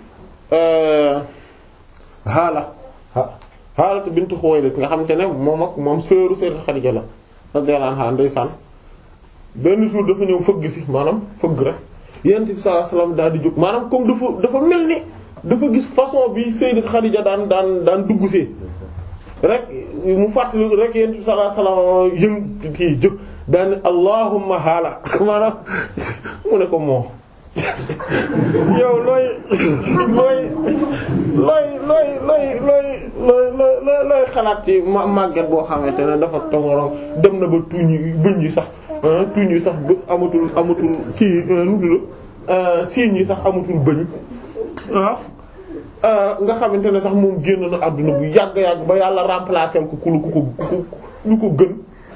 Haala Haala bintu Xuwaylid nga xamante ne moom ak moom sœuru Sayyidat Xadiija la radiyallahu anha ndeysaan benn jour dafa ñëw fëgg si maanaam fëgg rek Yonent bi sallallahu alayhi wasallam daal di jóg maanaam comme dafa dafa mel ni dafa gis façon bi Sayyidat Xadiija daan daan daan dugg see rek mu fàttali rek Yonent bi sallallahu alayhi wasallam yëng kii jóg daan ne allahumma Haala maanaam mu ne ko moo yow looy looy looy looy looy looy looy looy looy xalaat ci ma màgget boo xamante ne dafa tongorong dem na ba tuñ yi bëñ yi sax tuñ yi sax ba amatul amatul kii nu tudd siiñ yi sax amatul bëñ ah nga xamante ne sax moom génn na àdduna bu yàgg yàgg ba yàlla remplacer ko ku lu ku ko ku lu ko gën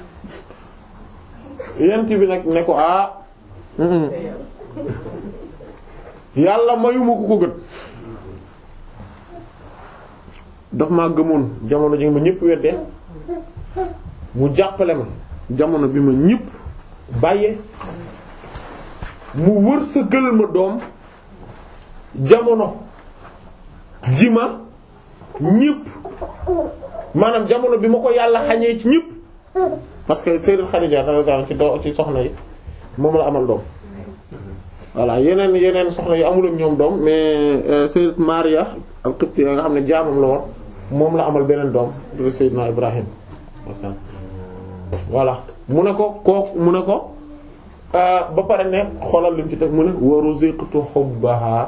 yent bi nag ne ko ah yàlla mayuma ku ko gën daf maa gëmoon jamono ji ma ñëpp weddee mu jàppale ma jamono bi ma ñëpp bàyyee mu wër sa gël ma doom jamono ji ma ñëpp maanaam jamono bi ma ko yàlla xañee ci ñëpp parce que Sayyidat Khadija radiyallahu anha ci do ci soxna yi moom la amal doom voilà yeneen yeneen soxna yi amul ak ñoom doom mais Sayyidat Maria al-Qibtiyya nga xam ne jaamam la woon moom la amal beneen doom di Sayyidna Ibrahim voilà mu ne ko kooku mu ne ko ba pare ne xoolal lim ci teg mu ne wa ruziqtu hubbaha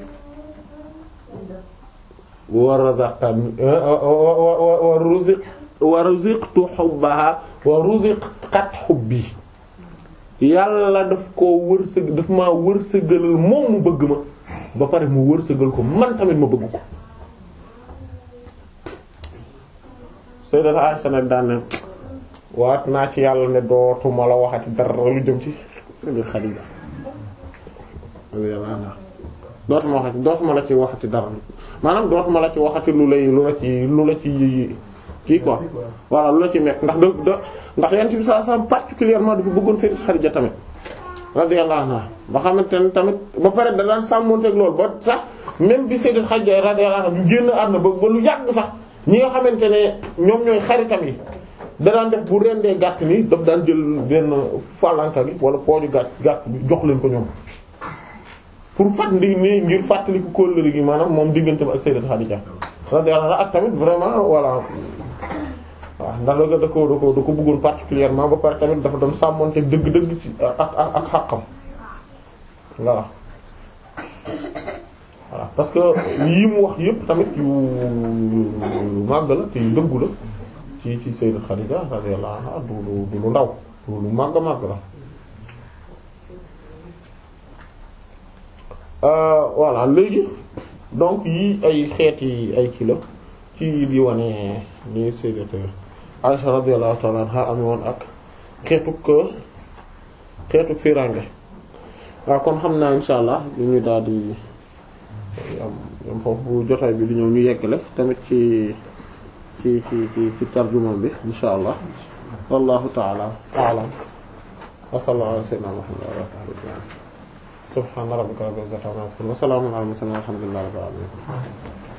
wa razaqani wa ruziq wa ruziqtu hubbaha wa ruziqat hubbi yàlla daf koo wërsëg daf maa wërsëgalal moom mu bëgg ma ba pare mu wërsëgal ko man tamit ma bëgg ko Sayyidat Aisha nag daan ne waat naa ci yàlla ne dootuma la waxati dara lu jëm ci Sayyidat Khadija dootuma waxati dootuma la ci waxati dara maanaam dootuma la ci waxati lu lay lu la ci lu la ci kii quoi voilà lu la ci mekk ndax da ndax yent bi sallallahu alayhi wasallam particulièrement dafa bëggoon Sayyidat Khadija tamit radiyallahu anha ba xamante ne tamit ba pare da daan sàmmonteeg loolu ba sax même bi Sayyidat Khadija radiyallahu anha bu génn àdduna ba ba lu yàgg sax ñi nga xamante ne ñoom ñooy xaritam yi da daan def bu rendee gàtt ni daf daan jël benn falanka gi wala pooju gàtt gàtt bi jox leen ko ñoom pour fat ndi ni ngir fàttali ko kóllëre gi maanaam moom diggante ak Sayyidat Khadija radiyallahu anha ak tamit vraiment voilà waaw ndax da da ko da ko da ko bëggoon particulièrement ba pare tamit dafa doon sàmmonte dëgg-dëgg ci ak ak ak xàqam voilà voilà parce que yi mu wax yëpp tamit yu màgg la te yu dëggu la ci ci Sayyidat Khadija radiyallahu anha du lu du lu ndaw du lu màgg màgg la voilà léegi donc yi ay xeeti ay kii la ci di wane ni Sayyidat Aisha radiyallahu ta'ala anha am woon ak xeetuk xeetuk firange waaw kon xam naa insha allah li ñu daal di am am foofu bu jotaay bi di ñëw ñu yeggale tamit ci ci ci ci ci tarjuma bi insha allah wallahu ta'ala a'lam wa sallallahu ala sayyidina Muhammad wa ala sahbihi subhana rabbika rabbil izzati amma yasifun wa salamun ala al mursalin walhamdulillahi rabbil alamin